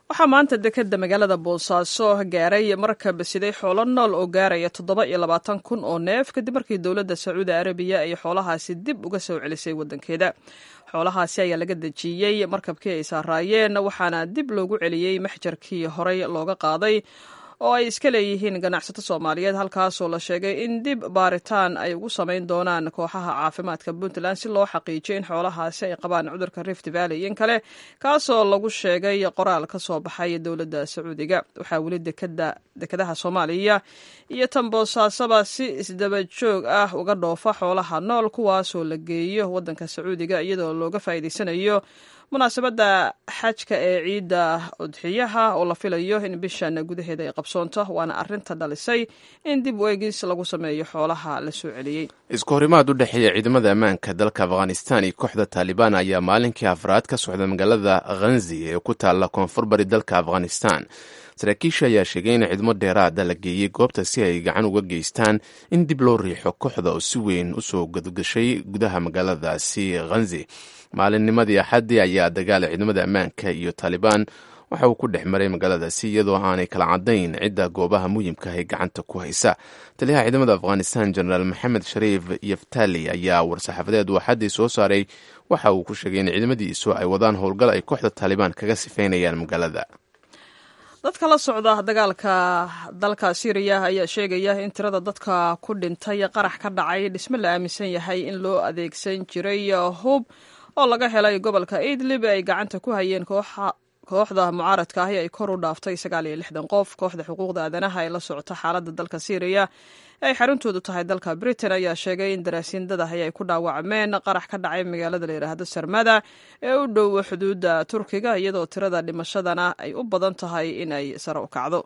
waxaa maanta dekeda magaalada boosaaso gaaray markab siday xoolo nool oo gaaraya toddoba iyo labaatan kun oo neef kadib markii dowladda sacuudi arabiya ay xoolahaasi dib uga soo celisay waddankeeda xoolahaasi ayaa laga dejiyey markabkii ay saaraayeen waxaana dib loogu celiyey maxjarkii horey looga qaaday oo ay iska leeyihiin ganacsato soomaaliyeed halkaasoo la sheegay in dib baaritaan ay ugu samayn doonaan kooxaha caafimaadka puntland si loo xaqiijiyo in xoolahaasi ay qabaan cudurka rift valley in kale kaasoo lagu sheegay qoraal ka soo baxay dowladda sacuudiga waxaa weli dekadaha soomaaliya iyo tan boosaasaba si isdaba joog ah uga dhoofa xoolaha nool kuwaasoo la geeyo waddanka sacuudiga iyadoo looga faa'iidaysanayo munaasabadda xajka ee ciidda udxiyaha oo la filayo in bishan gudaheeda ay qabsoonto waana arinta dhalisay in dib weegis lagu sameeyo xoolaha la soo celiyey
isku horimaad u dhexeeya ciidamada ammaanka dalka afghanistan iyo kooxda taalibaan ayaa maalinkii afraad ka socda magaalada khanzi ee ku taalla koonfur bari dalka afghanistan saraakiisha ayaa sheegay in ciidamo dheeraada la geeyey goobta si ay gacan uga geystaan in dib loo riixo kooxda oo si weyn usoo gadgashay gudaha magaaladaasi khanzi maalinnimadii axaddii ayaa dagaala ciidamada ammaanka iyo taalibaan waxa uu ku dhex maray magaaladaasi iyadoo aanay kala caddayn cidda goobaha muhimka ee gacanta ku haysa taliyaha ciidamada afghanistan jenaraal maxamed shariif yaftali ayaa war-saxaafadeed uu axaddii soo saaray waxa uu ku sheegay in ciidamadiisu ay wadaan howlgal ay kooxda taalibaan kaga sifeynayaan magaalada
dadka la socda dagaalka dalka syriya ayaa sheegaya in tirada dadka ku dhintay qarax ka dhacay dhisme la aaminsan yahay in loo adeegsan jiray hub oo laga helay gobolka idlib ay gacanta ku hayeen kooxda mucaaradka ahi ay kor u dhaaftay sagaal iyo lixdan qof kooxda xuquuqda aadanaha ee la socota xaaladda dalka syriya ay xaruntoodu tahay dalka britain ayaa sheegay in daraasiindadahi ay ku dhaawacmeen qarax ka dhacay magaalada la yidhaahdo sarmada ee u dhow xuduudda turkiga iyadoo tirada dhimashadana ay u badan tahay in ay sare u kacdo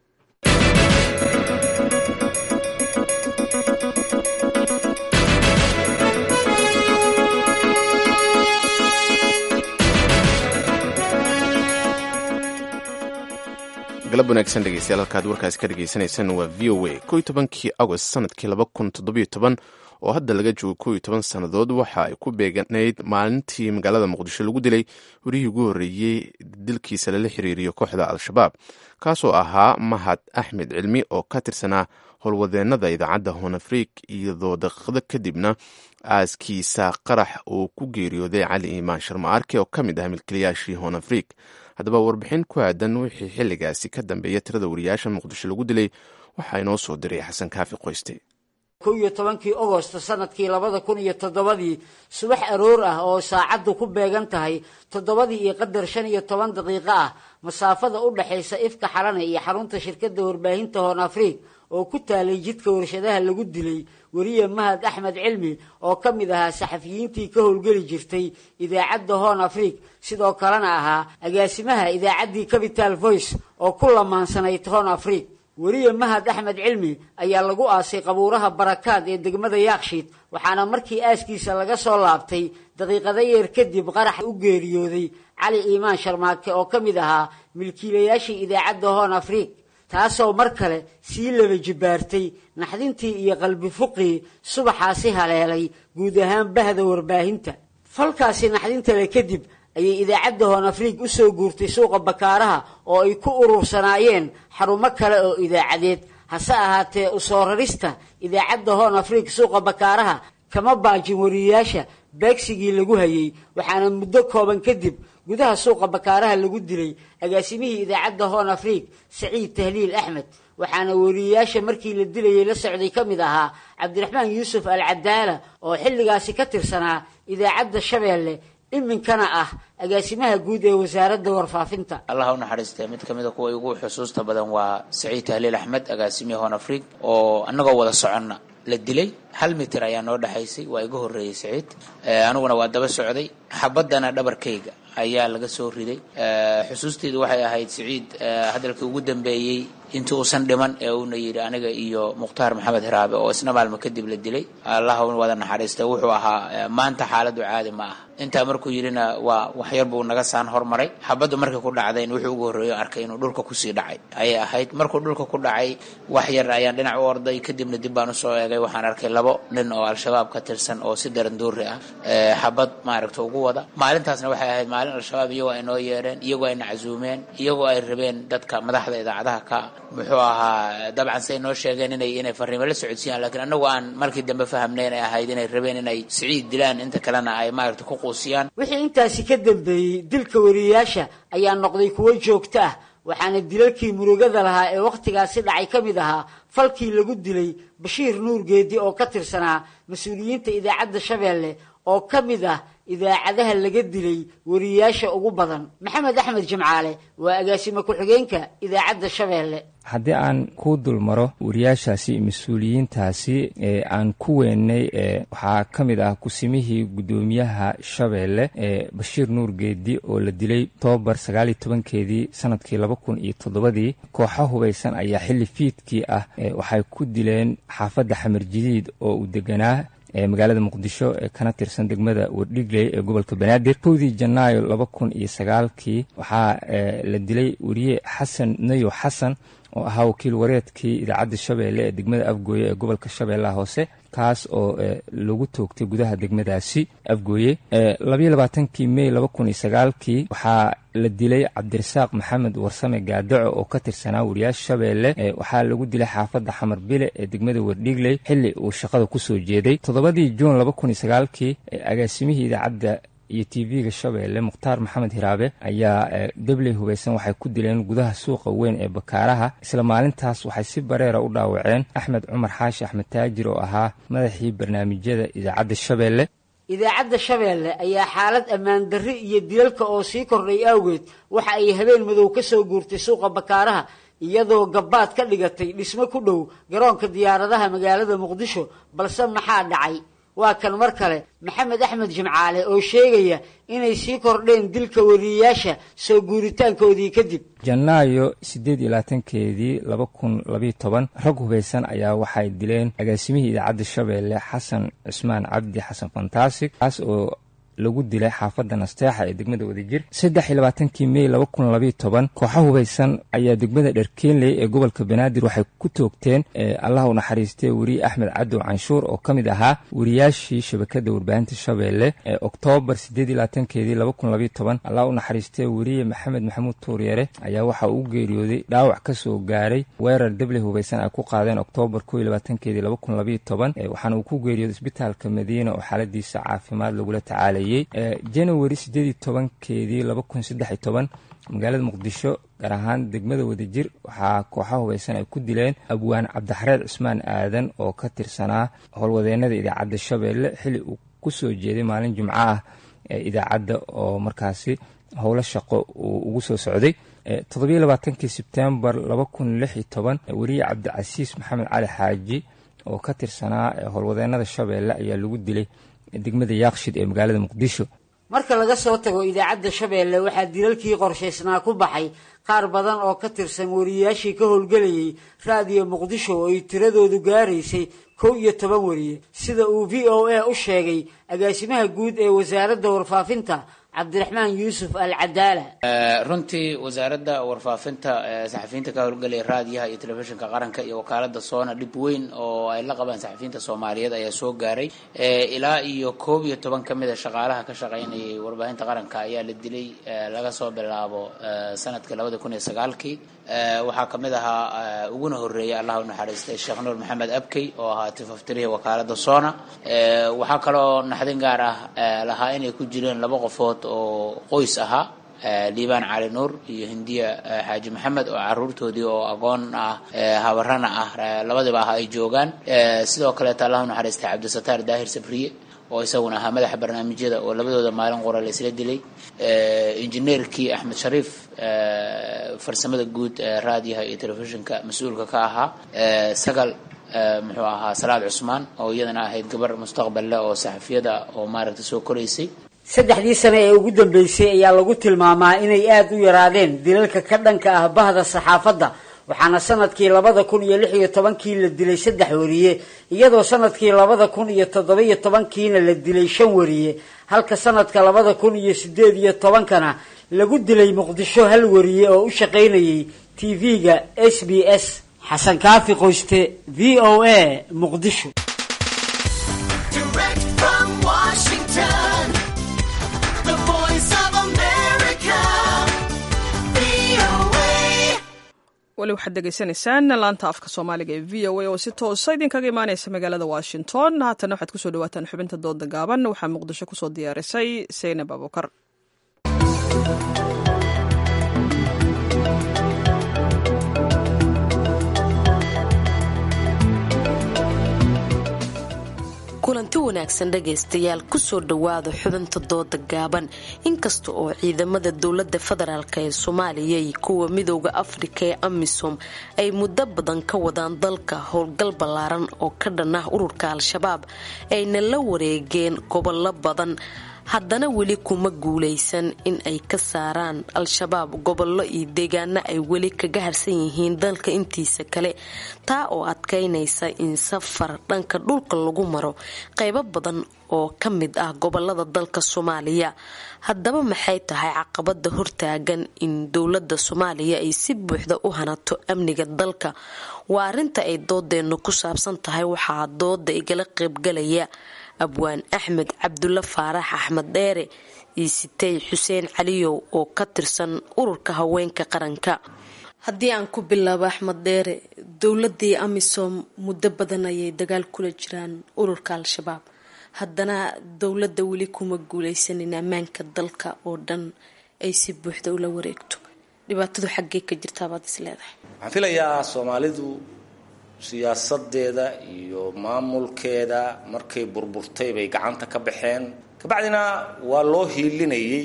galab wanaagsan dhegeystayaal halkaad warkaasi ka dhegeysaneysaan waa v o a ko iyo tobankii agost sanadkii laba kun toddobiyo toban oo hadda laga joogo ko iyo toban sannadood waxa ay ku beeganayd maalintii magaalada muqdisho lagu dilay warihii ugu horreeyey dilkiisa lala xiriiriyo kooxda al-shabaab kaasoo ahaa mahad axmed cilmi oo ka tirsanaa howlwadeennada idaacadda honafriik iyadoo daqiiqdo kadibna aaskiisa qarax uu ku geeriyooday cali iimaan sharma-arke oo ka mid ah milkilayaashii honafriik haddaba warbixin ku aadan wixii xilligaasi ka dambeeya tirada wariyaasha muqdisho lagu dilay waxaa inoo soo diray xasan kaafi qoyste
kow iyo tobankii ogost sanadkii labada kun iyo toddobadii subax aroor ah oo saacaddu ku beegan tahay toddobadii iyo qadar shan iyo toban daqiiqo ah masaafada u dhexaysa ifka xalane iyo xarunta shirkadda warbaahinta hoon afriig oo ku taalay jidka warshadaha lagu dilay weriye mahad axmed cilmi oo ka mid ahaa saxafiyiintii ka howlgeli jirtay idaacadda hoon afriig sidoo kalena ahaa agaasimaha idaacaddii capital voice oo ku lamaansanayd hoon afriig weriye mahad axmed cilmi ayaa lagu aasay qabuuraha barakaad ee degmada yaakshiid waxaana markii aaskiisa laga soo laabtay daqiiqado yeer kadib qarax u geeriyooday cali iimaan sharmaake oo ka mid ahaa milkiilayaashii idaacadda hoon afriig taasoo mar kale sii laba jibbaartay naxdintii iyo qalbi fuqii subaxaasi haleelay guud ahaan bahda warbaahinta falkaasi naxdintale kadib ayay idaacadda hoon afriig u soo guurtay suuqa bakaaraha oo ay ku urursanaayeen xarumo kale oo idaacadeed hase ahaatee u soo rarista idaacadda hoon afriig suuqa bakaaraha kama baajin wariyayaasha beegsigii lagu hayay waxaana muddo kooban kadib gudaha suuqa bakaaraha lagu dilay agaasimihii idaacadda hoon afriig saciid tahliil axmed waxaana weriyayaasha markii la dilayay la socday ka mid ahaa cabdiraxmaan yuusuf al cadaala oo xilligaasi ka tirsanaa idaacadda shabeelle iminkana ah agaasimaha guud ee wasaaradda warfaafinta
allah u naxariistee mid ka mida kuwa ugu xusuusta badan waa saciid tahliil axmed agaasimihii hoon afriig oo annagoo wada soconna la dilay hal mitir ayaa noo dhexaysay waa iga horreeyey saciid aniguna waa daba socday xabaddana dhabarkayga ayaa laga soo riday xusuusteydu waxay ahayd saciid hadalkii ugu dambeeyey intii uusan dhiman ee uuna yidhi aniga iyo mukhtaar maxamed hiraabe oo isna maalmo kadib la dilay allah wada naxariista wuxuu ahaa maanta xaaladdu caadi ma ah intaa markuu yidhina waa waxyar buu naga saan hormaray xabaddu markii ku dhacdayn wuxuu ugu horreeyo arkay inuu dhulka kusii dhacay ayay ahayd markuu dhulka ku dhacay wax yar ayaan dhinac u orday kadibna dib baan usoo eegay waxaan arkay laba labo nin oo al-shabaab ka tirsan oo si daranduuri ah xabad maaragta ugu wada maalintaasna waxay ahayd maalin al-shabaab iyagoo ay noo yeedheen iyagoo ayna casuumeen iyagoo ay rabeen dadka madaxda idaacadaha ka muxuu ahaa dabcan siay noo sheegeen inay inay fariimo la socodsiiyaan lakiin anagu aan markii dambe fahamnay inay ahayd inay rabeen inay siciid dilaan inta kalena ay maaragta ku quusiyaan
wixii intaasi ka dambeeyey dilka wariyayaasha ayaa noqday kuwo joogto ah waxaana dilalkii murugada lahaa ee wakhtigaasi dhacay ka mid ahaa falkii lagu dilay bashiir nuur geedi oo ka tirsanaa mas-uuliyiinta idaacadda shabeelle oo ka mid ah idaacadaha laga dilay wariyayaasha ugu badan maxamed axmed jimcaale waa agaasime ku-xigeenka idaacadda shabeelle
haddii aan ku dulmaro wariyaashaasi mas-uuliyiintaasi ee aan ku weynay waxaa ka mid ah kusimihii guddoomiyaha shabeelle ee bashiir nuur geedi oo la dilay tobabar sagaal iyo tobankeedii sanadkii laba kun iyo toddobadii kooxa hubaysan ayaa xilli fiidkii ah waxay ku dileen xaafadda xamar jadiid oo uu deganaa ee magaalada muqdisho ee kana tirsan degmada wardhigley ee gobolka banaadir kowdii janaayo laba kun iyo sagaalkii waxaa la dilay weriye xasan nayo xasan oo ahaa wakiil wareedkii idaacadda shabeelle ee degmada afgooye ee gobolka shabeellaha hoose kaas oo lagu toogtay gudaha degmadaasi afgooye labayo labaatankii mey laba kun iyo sagaalkii waxaa la dilay cabdirasaaq maxamed warsame gaadaco oo ka tirsanaa wariyaasha shabeelle waxaa lagu dilay xaafadda xamar bile ee degmada wardhigley xilli uu shaqada kusoo jeeday toddobadii juun laba kun iyo sagaalkii agaasimihii idaacadda iyo t v-ga shabeelle mukhtaar maxamed hiraabe ayaa debley hubaysan waxay ku dileen gudaha suuqa weyn ee bakaaraha isla maalintaas waxay si bareera u dhaawaceen axmed cumar xaashi axmed taajir oo ahaa madaxii barnaamijyada idaacadda shabeelle
idaacadda shabeelle ayaa xaalad ammaan darri iyo dilalka oo sii kordhay awgeed waxa ay habeen madow ka soo guurtay suuqa bakaaraha iyadoo gabbaad ka dhigatay dhismo ku dhow garoonka diyaaradaha magaalada muqdisho balse maxaa dhacay waa kan mar kale maxamed axmed jimcaale oo sheegaya inay sii kordheen dilka wariyayaasha soo guuritaankoodii kadib
janaayo siddeed iyo labaatankeedii laba kun labayo toban rag hubaysan ayaa waxay dileen agaasimihii idaacadda shabeelle xasan cusmaan cabdi xasan fantasig kaas oo lagu dilay xaafadda nasteexa ee degmada wadajir saddex iyo labaatankii mey laba kun labayo toban kooxa hubaysan ayaa degmada dherkeenley ee gobolka banaadir waxay ku toogteen allah u naxariistay weriye axmed cadow canshuur oo ka mid ahaa wariyaashii shabakadda warbaahinta shabeelle ee oktoobar siddeed iyo labaatankeedii laba kun labayo toban allah u naxariistay weriye maxamed maxamuud tuuryare ayaa waxa uu geeriyooday dhaawac ka soo gaaray weerar deble hubaysan ay ku qaadeen oktoobar koo iyo labaatankeedii laba kun labayo toban waxaana uu ku geeriyooday isbitaalka madiina oo xaaladiisa caafimaad lagula tacaalay january siddeed iyo tobankeedii laba kun saddex iyo toban magaalada muqdisho gaar ahaan degmada wadajir waxaa kooxa hubaysan ay ku dileen abwaan cabdixareed cusmaan aadan oo ka tirsanaa howlwadeenada idaacadda shabeelle xilli uu ku soo jeeday maalin jimco ah ee idaacadda oo markaasi howlo shaqo uu ugu soo socday toddobiyo labaatankii sebtembar laba kun lix iyo toban weriye cabdicasiis maxamed cali xaaji oo ka tirsanaa howlwadeenada shabeelle ayaa lagu dilay degmada yaaqshid ee magaalada muqdisho
marka laga soo tago idaacadda shabeelle waxaa dilalkii qorshaysnaa ku baxay qaar badan oo ka tirsan wariyayaashii ka howlgelayay raadiyo muqdisho oo ay tiradoodu gaaraysay kow iyo toban wariye sida uu v o a u sheegay agaasimaha guud ee wasaaradda warfaafinta cabdiraxmaan yuusuf al cadaala
runtii wasaaradda warfaafinta saxafiyiinta ka howlgelaya raadiyaha iyo telefishinka qaranka iyo wakaalada soona dhib weyn oo ay la qabaan saxafiyiinta soomaaliyeed ayaa soo gaaray ilaa iyo koob iyo toban ka mid a shaqaalaha ka shaqaynayay warbaahinta qaranka ayaa la dilay laga soo bilaabo sanadkii labada kun iyo sagaalkii waxaa kamid ahaa uguna horeeyay allah u naxariistay sheekh nuur maxamed abkey oo ahaa tifaftiriya wakaalada soona waxaa kaloo naxdin gaar ah lahaa inay ku jireen laba qofood oo qoys ahaa liibaan cali nuur iyo hindiya xaaji maxamed oo caruurtoodii oo agoon ah habarana ah labadiba ah ay joogaan sidoo kaleeta allah u naxariistay cabdisataar daahir sabriye oo isaguna ahaa madaxa barnaamijyada oo labadooda maalin qora la isla dilay injineerkii axmed shariif farsamada guud raadiyaha iyo telefishinka mas-uulka ka ahaa sagal muxuu ahaa salaad cusmaan oo iyadana ahayd gabar mustaqbal leh oo saxafiyada oo maaragta soo koraysay
saddexdii sane ee ugu dambeysay ayaa lagu tilmaamaa inay aada u yaraadeen dilalka ka dhanka ah bahda saxaafadda waxaana sanadkii labada kun iyo lix iyo tobankii la dilay saddex wariye iyadoo sanadkii labada kun iyo toddoba iyo tobankiina la dilay shan wariye halka sanadka labada kun iyo sideed iyo tobankana lagu dilay muqdisho hal wariye oo u shaqaynayay t v-ga s b s xasan kaafi qoyste v o a muqdisho
weli waxaad degeysanaysaan laanta afka soomaaliga ee v o a oo si toosa idinkaga imaaneysa magaalada washington haatana waxaad kusoo dhawaataan xubinta dooda gaaban waxaa muqdisho kusoo diyaarisay seynab abukar
kulanti wanaagsan dhagaystayaal kusoo dhowaada xubinta dooda gaaban inkasta oo ciidamada dowlada federaalk ee soomaaliya iyo kuwa midooda afrika ee amisom ay muddo badan ka wadaan dalka howlgal ballaaran oo ka dhan ah ururka al-shabaab ayna la wareegeen gobollo badan haddana weli kuma guulaysan in ay ka saaraan al-shabaab gobollo iyo deegaano ay weli kaga harsan yihiin dalka intiisa kale taa oo adkaynaysa in safar dhanka dhulka lagu maro qaybo badan oo ka mid ah gobolada dalka soomaaliya haddaba maxay tahay caqabada hortaagan in dowlada soomaaliya ay si buuxda u hanato amniga dalka waa arinta ay doodeenu ku saabsan tahay waxaa dooda igala qaybgalaya abwaan axmed cabdulle faarax axmed dheere iyo sitey xuseen caliyow oo ka tirsan ururka haweenka qaranka haddii aan ku bilaabo axmed dheere dowladii amisom muddo badan ayay dagaal kula jiraan ururka al-shabaab haddana dowladda weli kuma guuleysanin ammaanka dalka oo dhan ay si buuxda ula wareegto dhibaatadu xaggee ka jirtaabaad is leedahay
waxaan filayaa soomaalidu siyaasadeeda iyo maamulkeeda markay burburtay bay gacanta ka baxeen kabacdina waa loo hiilinayay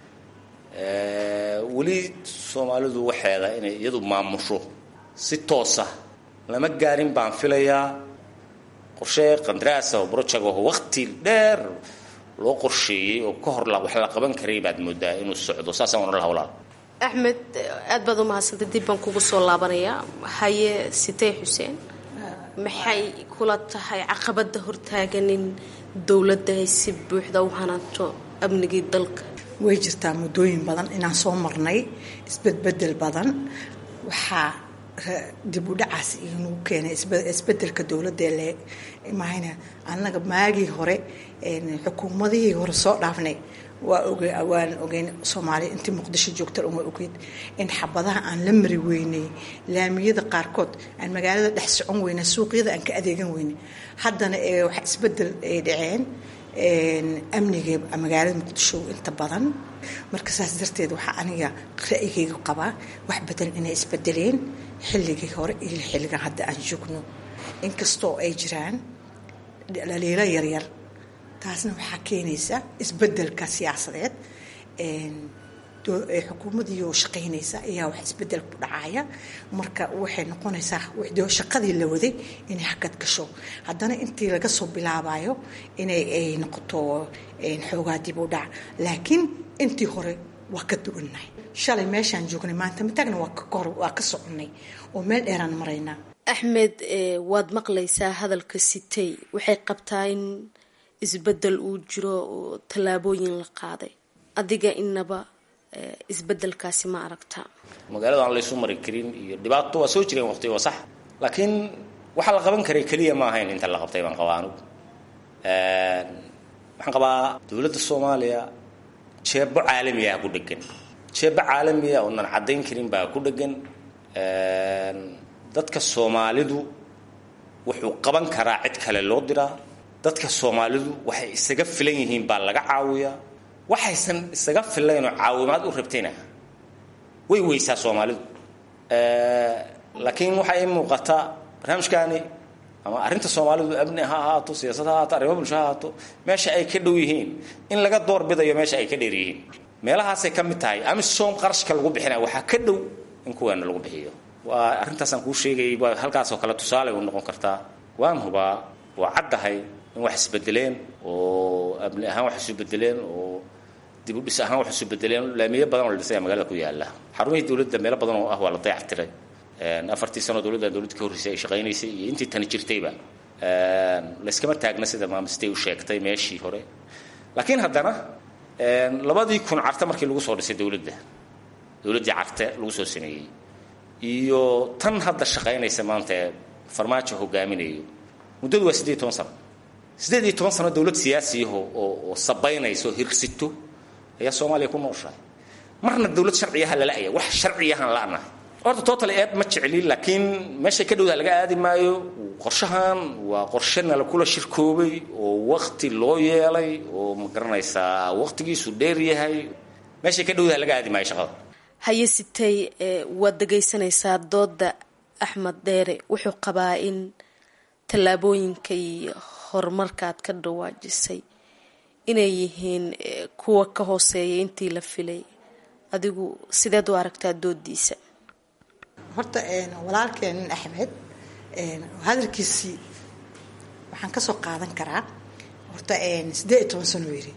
weli soomaalidu waxeeda inay iyadu maamusho si toosa lama gaarin baan filayaa qorshe qandaraasa oo broject oo waqti dheer loo qorsheeyey oo ka hor wax la qaban karay baad moodaa inuu socdo saasaan wana la hawlaa
axmed aada baad u mahadsantay dib baan kugu soo laabanayaa haye sitey xuseen maxay kula tahay caqabada hortaagan in dowladda ay si buuxda u hanaanto amnigii dalka
way jirtaa muddooyin badan inaan soo marnay isbedbedel badan waxaa dib u dhacaas inuu keenay isbedelka dowladda le mahayna annaga maagii hore xukuumadihii hore soo dhaafnay waa waan ogeyn soomaaliya intii muqdisho joogta uma ogeyd in xabadaha aan la mari weynay laamiyada qaarkood aan magaalada dhex socon weyna suuqyada aan ka adeegan weynay haddana wax isbedel ay dhaceen amniga magaalada muqdisho inta badan marka saas darteed waxaa aniga ra'yigayga qabaa wax badan inay isbedeleen xilligii hore iyo xilligan hadda aan joogno inkastoo ay jiraan dhaliilo yaryar taasna waxaa keenaysa isbedelka siyaasadeed xukuumadii oo shaqaynaysa ayaa wax isbedel ku dhacaya marka waxay noqonaysaa shaqadii la waday inay hakad gasho haddana intii laga soo bilaabayo inay ay noqoto xoogaa dib u dhac laakiin intii hore waa ka duwannahay shalay meeshaan joognay maanta mataagna waa ka soconnay oo meel dheeraan maraynaa
axmed waad maqlaysaa hadalka sitey waxay qabtaa in isbedel uu jiro oo tallaabooyin la qaaday adiga inaba isbedelkaasi ma aragtaa
magaalada aan laysu mari karin iyo dhibaato waa soo jireen waqti waa sax laakiin waxaa la qaban karay keliya ma ahayn inta la qabtay baan qabaa anugu waxaan qabaa dowladda soomaaliya jeebo caalami ah ku dhegan jeebo caalami ah oonan caddayn karin baa ku dhegan dadka soomaalidu wuxuu qaban karaa cid kale loo diraa dadka soomaalidu waxay isaga filan yihiin baa laga caawiyaa waxaysan isaga filaynoo caawimaad u rabtayna way weysaa soomaalidu laakiin waxaa ii muuqata barnaamijkaani ama arrinta soomaalidu amni ha ahaato siyaasad ha ahaato arrimo bulsho ha ahaato meesha ay ka dhow yihiin in laga doorbidayo meesha ay ka dheer yihiin meelahaasay ka mid tahay amisom qarashka lagu bixinaya waxaa ka dhow in kuweena lagu bixiyo waa arrintaasaan kuu sheegayay waa halkaasoo kale tusaale u noqon kartaa waan hubaa waa caddahay in wax isbedeleen oo amni ahaan wax isu bedeleen oo dib u dhis ahaan wax isu bedeleen laamiyo badan oo la dhisaya magaalada ku yaala xarumihii dowladda meelo badan oo ah waa la dayactiray afartii sano dowladda dowladda ka horreysay ay shaqaynaysay iyo intii tani jirtayba layskama taagna sida maamistay u sheegtay meeshii hore laakiin haddana labadii kun carte markii lagu soo dhisay dowladda dowladdii carte lagu soo sameeyey iyo tan hadda shaqaynaysa maanta ee farmaajo hogaaminayo muddadu waa siddeed iyo toban sano siddeed iyo toban sano dowlad siyaasiyaho oo oo sabaynaysa oo hirsito ayaa soomaaliya ku nooshahay marna dowlad sharciyaha lala-aya wax sharciyahan la-nahay horta total eeb ma jecli laakiin meeshay ka dhowdaa laga aadi maayo qorshahan waa qorshe nala kula shirkoobay oo wakti loo yeelay oo ma garanaysaa waktigiisu dheer yahay meeshay ka dhowdaa laga aadi maayo shaqada
haye sitay waad dhegaysanaysaa dooda axmed dheere wuxuu qabaa in tallaabooyinka iyo horumarka aad ka dhawaajisay inay yihiin kuwa ka hooseeya intii la filay adigu sideed u aragtaa doodiisa
horta walaalkeenin axmed hadalkiisii waxaan kasoo qaadan karaa horta siddeed iyo toban sano yiri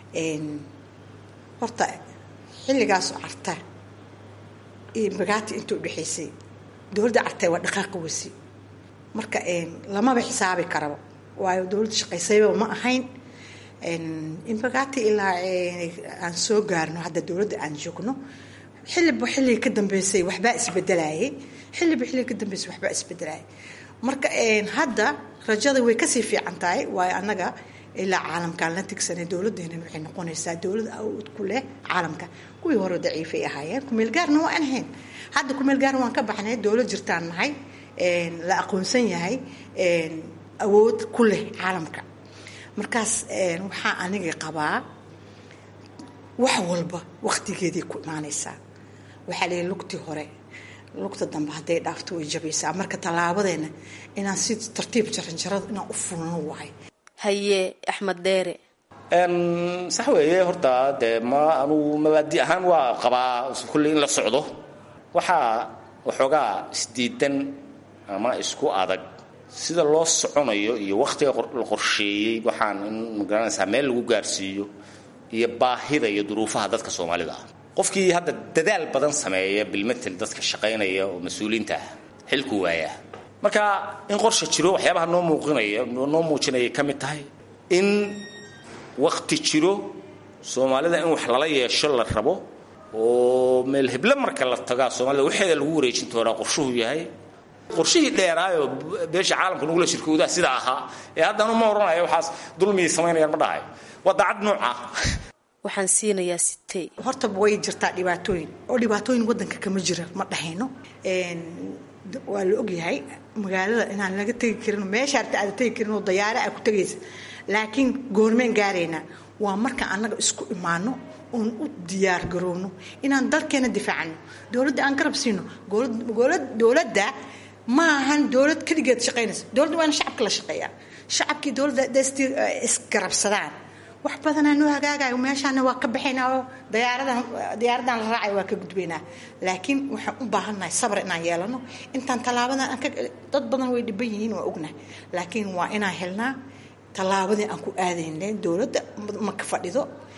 horta xilligaasoo carta iyo bagaati inta udhexaysay dowladda cartay waa dhaqaaqa wasi marka lamaba xisaabi karaba waayo dowladda shaqaysayba ma ahayn inbagaati ilaa aan soo gaarno hadda dowladda aan joogno xiliba xilliga ka dambeysay waxbaa isbedelayay xiliba xilliga ka dambeysay waxbaa isbedelayay marka hadda rajada way kasii fiican tahay waayo annaga ilaa caalamkaan la tigsanay dowladeenan waxay noqonaysaa dowlad awood ku leh caalamka kuwii hore daciifay ahaayeen kumeelgaarna waa aan ahayn hadda kumeelgaarna waan ka baxnay dowlad jirtaan nahay la aqoonsan yahay awood ku leh caalamka markaas waxaa aniga qabaa wax walba waktigeeday ku imaanaysaa waxaa leeyahy lugtii hore lugta dambe hadday dhaafto way jabaysaa marka tallaabadeena inaan si tartiib jaranjarada inaan u fulno wahay
haye axmed dheere
sax weeye horta dee ma anugu mabaadi ahaan waa qabaa kulley in la socdo waxaa waxoogaa isdiidan ama isku adag sida loo soconayo iyo wakhtiga la qorsheeyey waxaan in magaranaysaa meel lagu gaarsiiyo iyo baahida iyo duruufaha dadka soomaalida ah qofkii hadda dadaal badan sameeya bilmatel dadka shaqaynaya oo mas-uuliinta ah xilku waayaa marka in qorsha jiro waxyaabaha noo muuqinaya noo muujinayay ka mid tahay in wakti jiro soomaalida in wax lala yeesho la rabo oo meel heble marka la tagaa soomaalida waxeeda lagu wareejin doonaa qorshuhu yahay qorshihii dheeraayoo beesha caalamka nagula shirkoodaa sidaa ahaa ee haddanu ma odhanayo waxaas dulmiyay samaynayaan ma dhahayo waa daacad nooca
waxaan siinayaa sitey
horta way jirtaa dhibaatooyin oo dhibaatooyin wadanka kama jira ma dhahayno waa la ogyahay magaalada inaan laga tegi karin meesha arta aada tegi karin oo dayaare aa ku tegaysa laakiin goormeen gaaraynaa waa marka annaga isku imaano oon u diyaar garowno inaan dalkeena difaacano dowladda aan garab siino dowladda ma ahan dowlad keligeed shaqaynaysa dowladda waa in shacabka la shaqeeyaa shacabkii dowladda desti isgarabsadaan wax badanaa noo hagaagayo meeshaana waa ka baxaynaa oo dayaaradan diyaaradan la raacayo waa ka gudbaynaa laakiin waxaan u baahannahay sabar inaan yeelano intaan tallaabadan aan ka dad badan way dhiban yihiin waa ognahay laakiin waa inaan helnaa tallaabadii aan ku aadaynay dowladda ma ka fadhido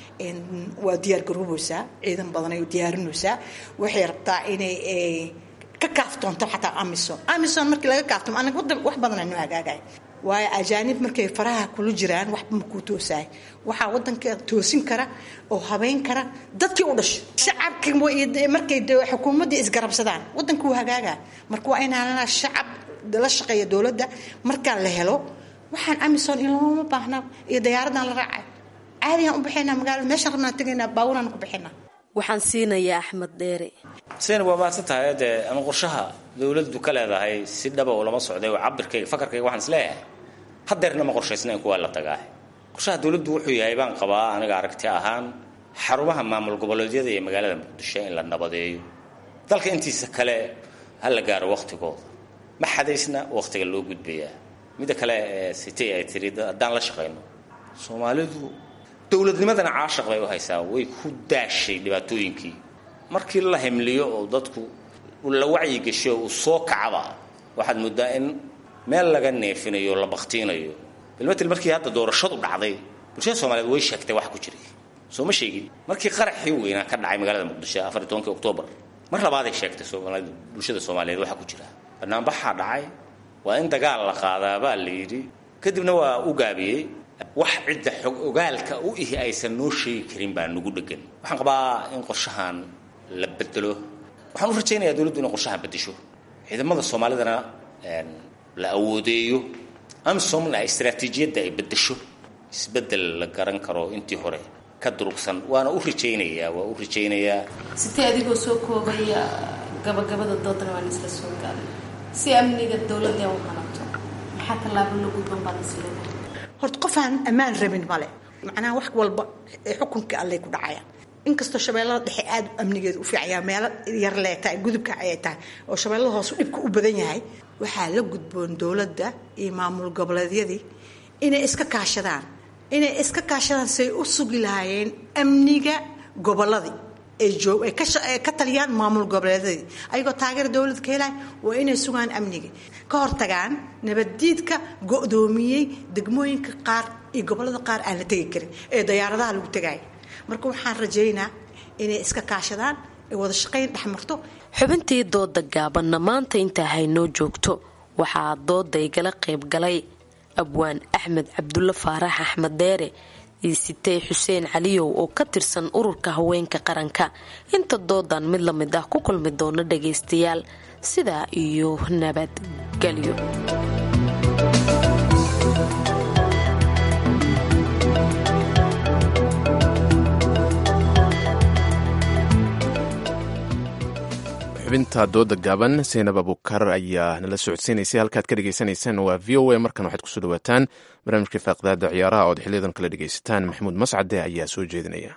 waa diyaar garoobaysaa ciidan badan ay diyaarinaysaa waxay rabtaa inay ka kaaftoonto xataa amison amison markii laga kaaftomo anaga wadan wax badanaa noo hagaagaya waayo ajaanib markay faraha kula jiraan waxba makuu toosaay waxaa wadanka toosin kara oo habeyn kara dadkii u dhashay shacabki markay xukuumaddii isgarabsadaan wadanka wuu hagaagaa marka waa inaan shacab la shaqeeya dowladda markaa la helo waxaan amison in looma baahna iyo dayaaradan la raacay caadigaan u baxaynaa magaalada meeshaan rabnaan tegaynaa baaburaan ku baxaynaa
waxaan siinayaa axmed dheere
sen waa mahadsan tahay dee ama qorshaha dowladdu ka leedahay si dhaba oo lama socday oo cabirkayga fakarkayga waxaan is leeyahay hadeerna ma qorshaysnayn kuwaa la tagaa qorshaha dowladdu wuxuu yahay baan qabaa aniga aragti ahaan xarumaha maamul goboleedyada iyo magaalada muqdisho in la nabadeeyo dalka intiisa kale ha la gaaro wakhtigooda ma xadaysna wakhtiga loo gudbayaa midda kale sitay ay tiri haddaan la shaqayno soomaalidu dowladnimadana caashaq bay u haysaa way ku daashay dhibaatooyinkii markii la himliyo oo dadku la wacyigesho uu soo kacaba waxaad moodaa in meel laga neefinayo o la baktiinayo bilmatel markii hadda doorashadu dhacday bulshada soomaaliyeed way sheegtay wax ku jiray soo ma sheegin markii qaraxii weynaa ka dhacay magaalada muqdisho afar iyo tobankii oktoobar mar labaaday sheegtay soomaalida bulshada soomaaliyeed waxa ku jira banaanbaxaa dhacay waa in dagaal la qaadaa baa la yidhi kadibna waa u gaabiyey wax cidda xog ogaalka u ihi aysan noo sheegi karin baa nagu dhegan waxaan qabaa in qorshahan la bedelo waxaan u rajaynayaa dowladdu inay qorshahan bedesho ciidamada soomaalidana la awoodeeyo amsomna istraatiijiyadda ay bedesho isbedel la garan karo intii hore ka durugsan waana u rajaynayaa waa u rajaynayaa
sitee adigoo soo koobaya gabagabada doodana waan isla soo gaaray si amniga dowladda u hanato maxaa tallaabo la gudban baad isleedahay
horta qof aan ammaan rabin male macnaha wax walba ee xukunka allay ku dhacaya inkastoo shabeellada dhexe aada amnigeeda u fiicaya meelo yar lee tahay gudubka ayay tahay oo shabeellada hoosu dhibka u badan yahay waxaa la gudboon dowladda iyo maamul goboleedyadii inay iska kaashadaan inay iska kaashadaan say u sugi lahaayeen amniga gobolladii ay ka taliyaan maamul goboleedyadii ayagoo taageera dowladda ka helaya waa inay sugaan amniga ka hortagaan nabaddiidka go-doomiyey degmooyinka qaar iyo gobollada qaar aan la tegi karin ee dayaaradaha lagu tegaya marka waxaan rajaynaa inay iska kaashadaan ay wada shaqayn dhex marto
xubintii dooda gaabanna maanta intaa haynoo joogto waxaa dooda igala qayb galay abwaan axmed cabdulle faarax axmed deere iyo sitey xuseen caliyow oo ka tirsan ururka haweenka qaranka inta doodan mid la mid ah ku kulmi doono dhagaystayaal sidaa iyo nabadgelyo
xubinta dooda gaaban seynab abukar ayaa nala socodsiinaysay halkaad ka dhegaysanaysaan waa v o a markan waxaad kusoo dhawaataan barnaamijka faaqdaada ciyaaraha ood xiliyadan kala dhegaysataan maxamuud mascade ayaa soo jeedinaya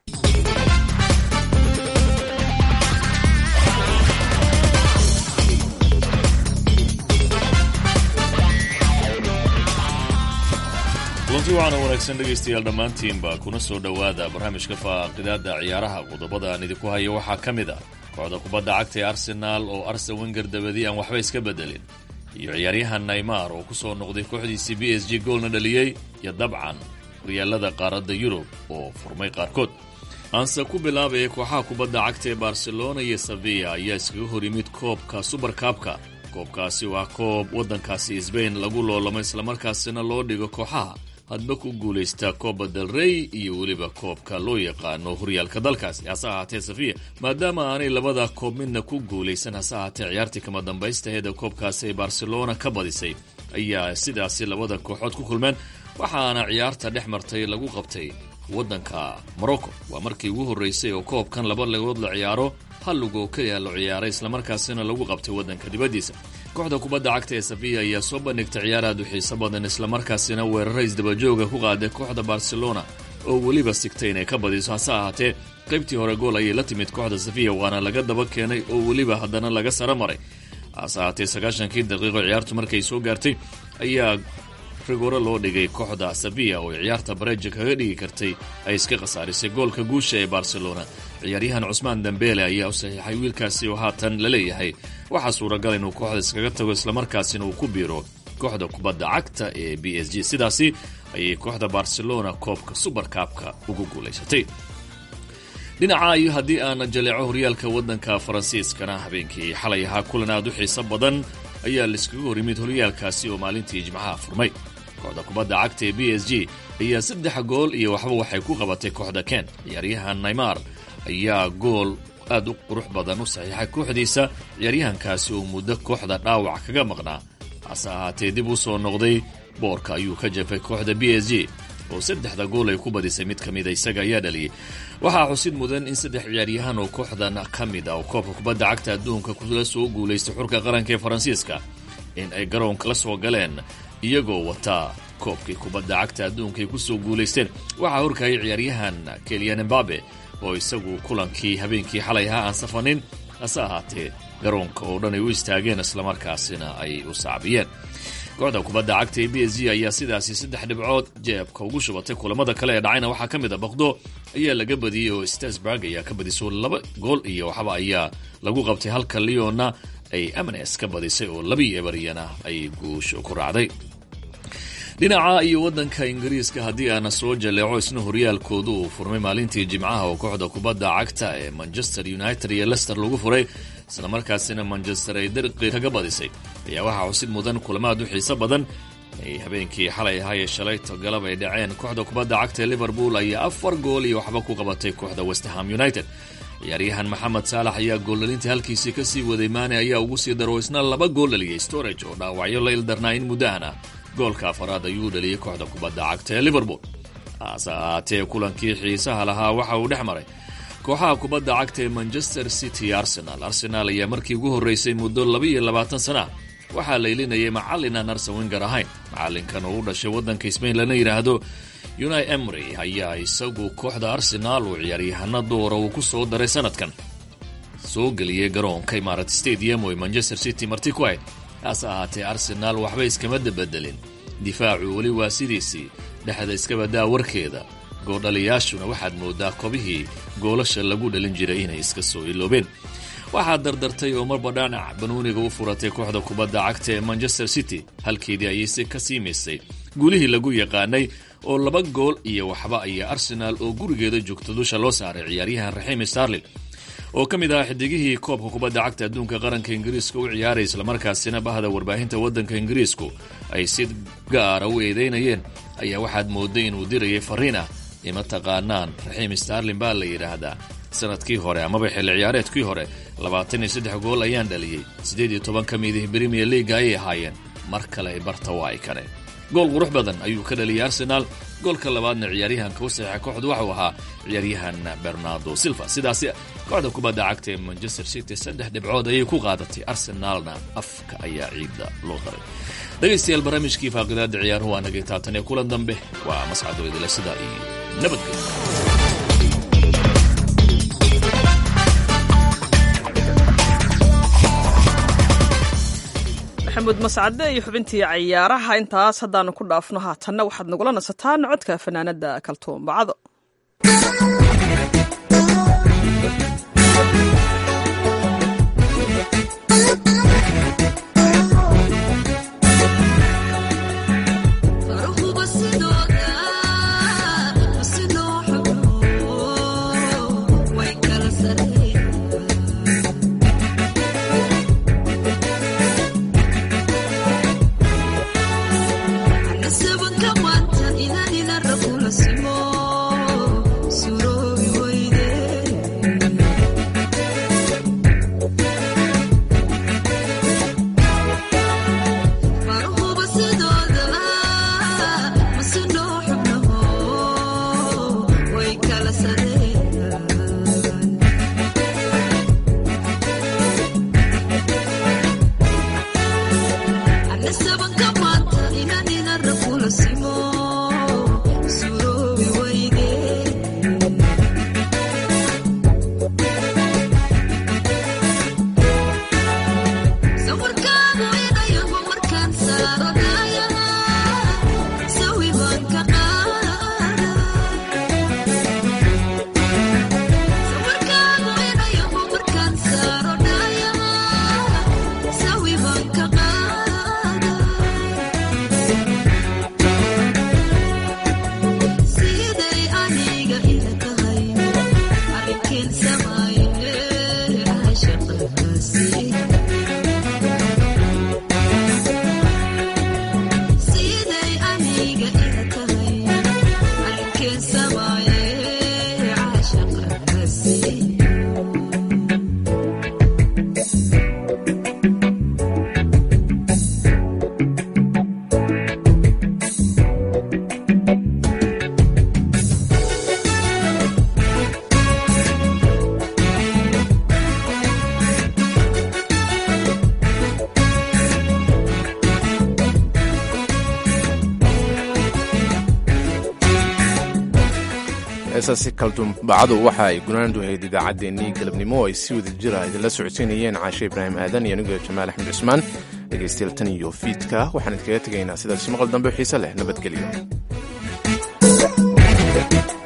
kulanti waxaana wanaagsan dhegaystayaal dhammaantiinba kuna soo dhowaada barnaamijka faaqidaada ciyaaraha qodobada aan idinku hayo waxaa ka mid ah kooxda kubadda cagta ee arsenaal oo arsen wenger dabadi aan waxba iska bedelin iyo ciyaaryahan naymar oo ku soo noqday kooxdiisii b s g goolna dhaliyey iyo dabcan horyaalada qaaradda yurub oo furmay qaarkood aanse ku bilaabaya kooxaha kubadda cagta ee barcelona iyo sevilla ayaa iskaga hor yimid koobka subarkaabka koobkaasi waa koob waddankaasi sbain lagu loolamo islamarkaasina loo dhigo kooxaha hadba ku guulaysta kooba del rey iyo weliba koobka loo yaqaano horyaalka dalkaasi hase ahaatee safiya maadaama aanay labada koob midna ku guulaysan hase ahaatee ciyaartii kama dambaystaheeda koobkaasi ay barcelona ka badisay ayaa sidaasi labada kooxood ku kulmeen waxaana ciyaarta dhex martay lagu qabtay waddanka morocco waa markii ugu horreysay oo koobkan laba lagood la ciyaaro hal lugoo keliya la ciyaaray islamarkaasina lagu qabtay waddanka dibaddiisa kooxda kubadda cagta ee safiya ayaa soo bandhigtay ciyaar aad u xiiso badan islamarkaasina weerara isdabajooga ku qaaday kooxda barcelona oo weliba sigtay inay ka badiso hase ahaatee qaybtii hore gool ayay la timid kooxda safiya waana laga daba keenay oo weliba haddana laga sara maray hase ahaatee sagaashankii daqiiqo ciyaartu markay soo gaartay ayaa rigore loo dhigay kooxda safiya oo ciyaarta bareja kaga dhigi kartay ay iska khasaarisay goolka guusha ee barcelona ciyaaryahan cusmaan dambeele ayaa u saxiixay wiilkaasi oo haatan la leeyahay waxaa suuragal inuu kooxda iskaga tago islamarkaasina uu ku biiro kooxda kubadda cagta ee b s g sidaasi ayay kooxda barcelona koobka subarkaabka ugu guulaysatay dhinaca iyo haddii aan jaleeco horyaalka waddanka faransiiskana habeenkii xalay ahaa kulan aad u xiiso badan ayaa laiskaga hor yimid horyaalkaasi oo maalintii jimcaha furmay kooxda kubadda cagta ee b s g ayaa saddex gool iyo waxba waxay ku qabatay kooxda ken ciyaaryahan naymar ayaa gool aad u qurux badan u saxiixay kooxdiisa ciyaaryahankaasi oo muddo kooxda dhaawac kaga maqnaa hase ahaatee dib u soo noqday boorka ayuu ka jafay kooxda b s g oo saddexda gool ay ku badisay mid ka mida isaga ayaa dhaliyey waxaa xusid mudan in saddex ciyaaryahan oo kooxdan ka mid ah oo koobka kubadda cagta adduunka kula soo guulaystay xurka qaranka ee faransiiska in ay garoonka la soo galeen iyagoo wataa koobkii kubadda cagta adduunka ay ku soo guulaysteen waxaa horkayay ciyaaryahan keliyan embabe oo isagu kulankii habeenkii xalay ahaa aan safanin hase ahaatee garoonka oo dhan ay u istaageen islamarkaasina ay u sacbiyeen kooxda kubadda cagta ee b s g ayaa sidaasi saddex dhibcood jeebka ugu shubatay kulamada kale ee dhacayna waxaa ka mid a baqdo ayaa laga badiyey oo stasburg ayaa ka badiso laba gool iyo waxba ayaa lagu qabtay halka leonna ay amnes ka badisay oo labii ebaryana ay guusho ku raacday dhinaca iyo waddanka ingiriiska haddii aana soo jaleeco isna horyaalkoodu uu furmay maalintii jimcaha oo kooxda kubadda cagta ee manchester united iyo lester lagu furay isla markaasina manchester ay darqi kaga badisay ayaa waxaa xusid mudan kulamaad u xiiso badan ay habeenkii xalay ahaayee shalayto galab ay dhaceen kooxda kubadda cagta ee liverpool ayaa afar gool iyo waxba ku qabatay kooxda westerham united ciyaaryahan maxamed saalax ayaa gooldhalintii halkiisii kasii waday maane ayaa ugu sii daro isna laba gool dhaliyey storage oo dhaawacyo la ildarnaa in muddahan ah goolka afaraad ayuu dhaliyey kooxda kubadda cagta ee liverpool hase ahaatee kulankii xiisaha lahaa waxa uu dhex maray kooxaha kubadda cagta ee manchester city arsenal arsenaal ayaa markii ugu horreysay muddo laba-iyo labaatan sana waxaa laylinayay macallin aan arsen wenger ahayn macallinkan oo u dhashay waddanka sbain lana yidhaahdo unai emry ayaa isagu kooxda arsenaal uu ciyaaryahano doora uu ku soo daray sanadkan soo geliyey garoonka imarat stadium oo manchester city marti ku ahayd haase ahaatee arsenaal waxba iskama dabedelin difaacu weli waa sidiisii dhexda iska badaa warkeeda goodhaliyaashuna waxaad moodaa kobihii goolasha lagu dhalin jiray inay iska soo iloobeen waxaa dardartay oo marba dhanac banuuniga u furatay kooxda kubadda cagta ee manchester city halkeedii ayayse ka siimaysay guulihii lagu yaqaanay oo laba gool iyo waxba ayaa arsenaal oo gurigeeda joogta dusha loo saaray ciyaaryahan raxiim starlin oo ka mid ahaa xidigihii koobka kubadda cagta adduunka qaranka ingiriiska u ciyaaray islamarkaasina bahda warbaahinta waddanka ingiriisku ay si gaara u eedeynayeen ayaa waxaad mooday inuu dirayay fariin ah ima taqaanaan raxiim starlin baa la yidhaahdaa sanadkii hore amaba xilli ciyaareedkii hore labaatan iyo saddex gool ayaan dhaliyey siddeed iyo toban ka midih brimier leaga ayay ahaayeen mar kale ay barta waa ay kaneen gool qurux badan ayuu ka dhaliyay arsenaal goolka labaadna ciyaaryahanka u saxiixa kooxdu waxuu ahaa ciyaaryahan bernardo silva sidaasi kooxda kubadda cagta ee manchester city saddex dhibcood ayay ku qaadatay arsenaalna afka ayaa ciidda loo daray dhegaystayaal barnaamijkii faaqidaada ciyaaruhu waa nagay taatan ee kulan dambe waa mascado idila sida iyo nabadgelyo
maxamuud mascade iyo xubintii cayaaraha intaas haddaanu ku dhaafno haatanna waxaad nagula nasataan codka fanaanada kaltuun bacdo
heesaasi kaldumbacadu waxa ay gunaandu ahayd idaacaddeenii galabnimo oo ay si wada jira idinla socodsiinayeen caashe ibraahim aadan iyo anigoo jamaal axmed cusmaan dhegaystayaal tan iyo fiidka waxaan idinkaga tegaynaa sidaasi maqal dambe xiise leh nabadgelyo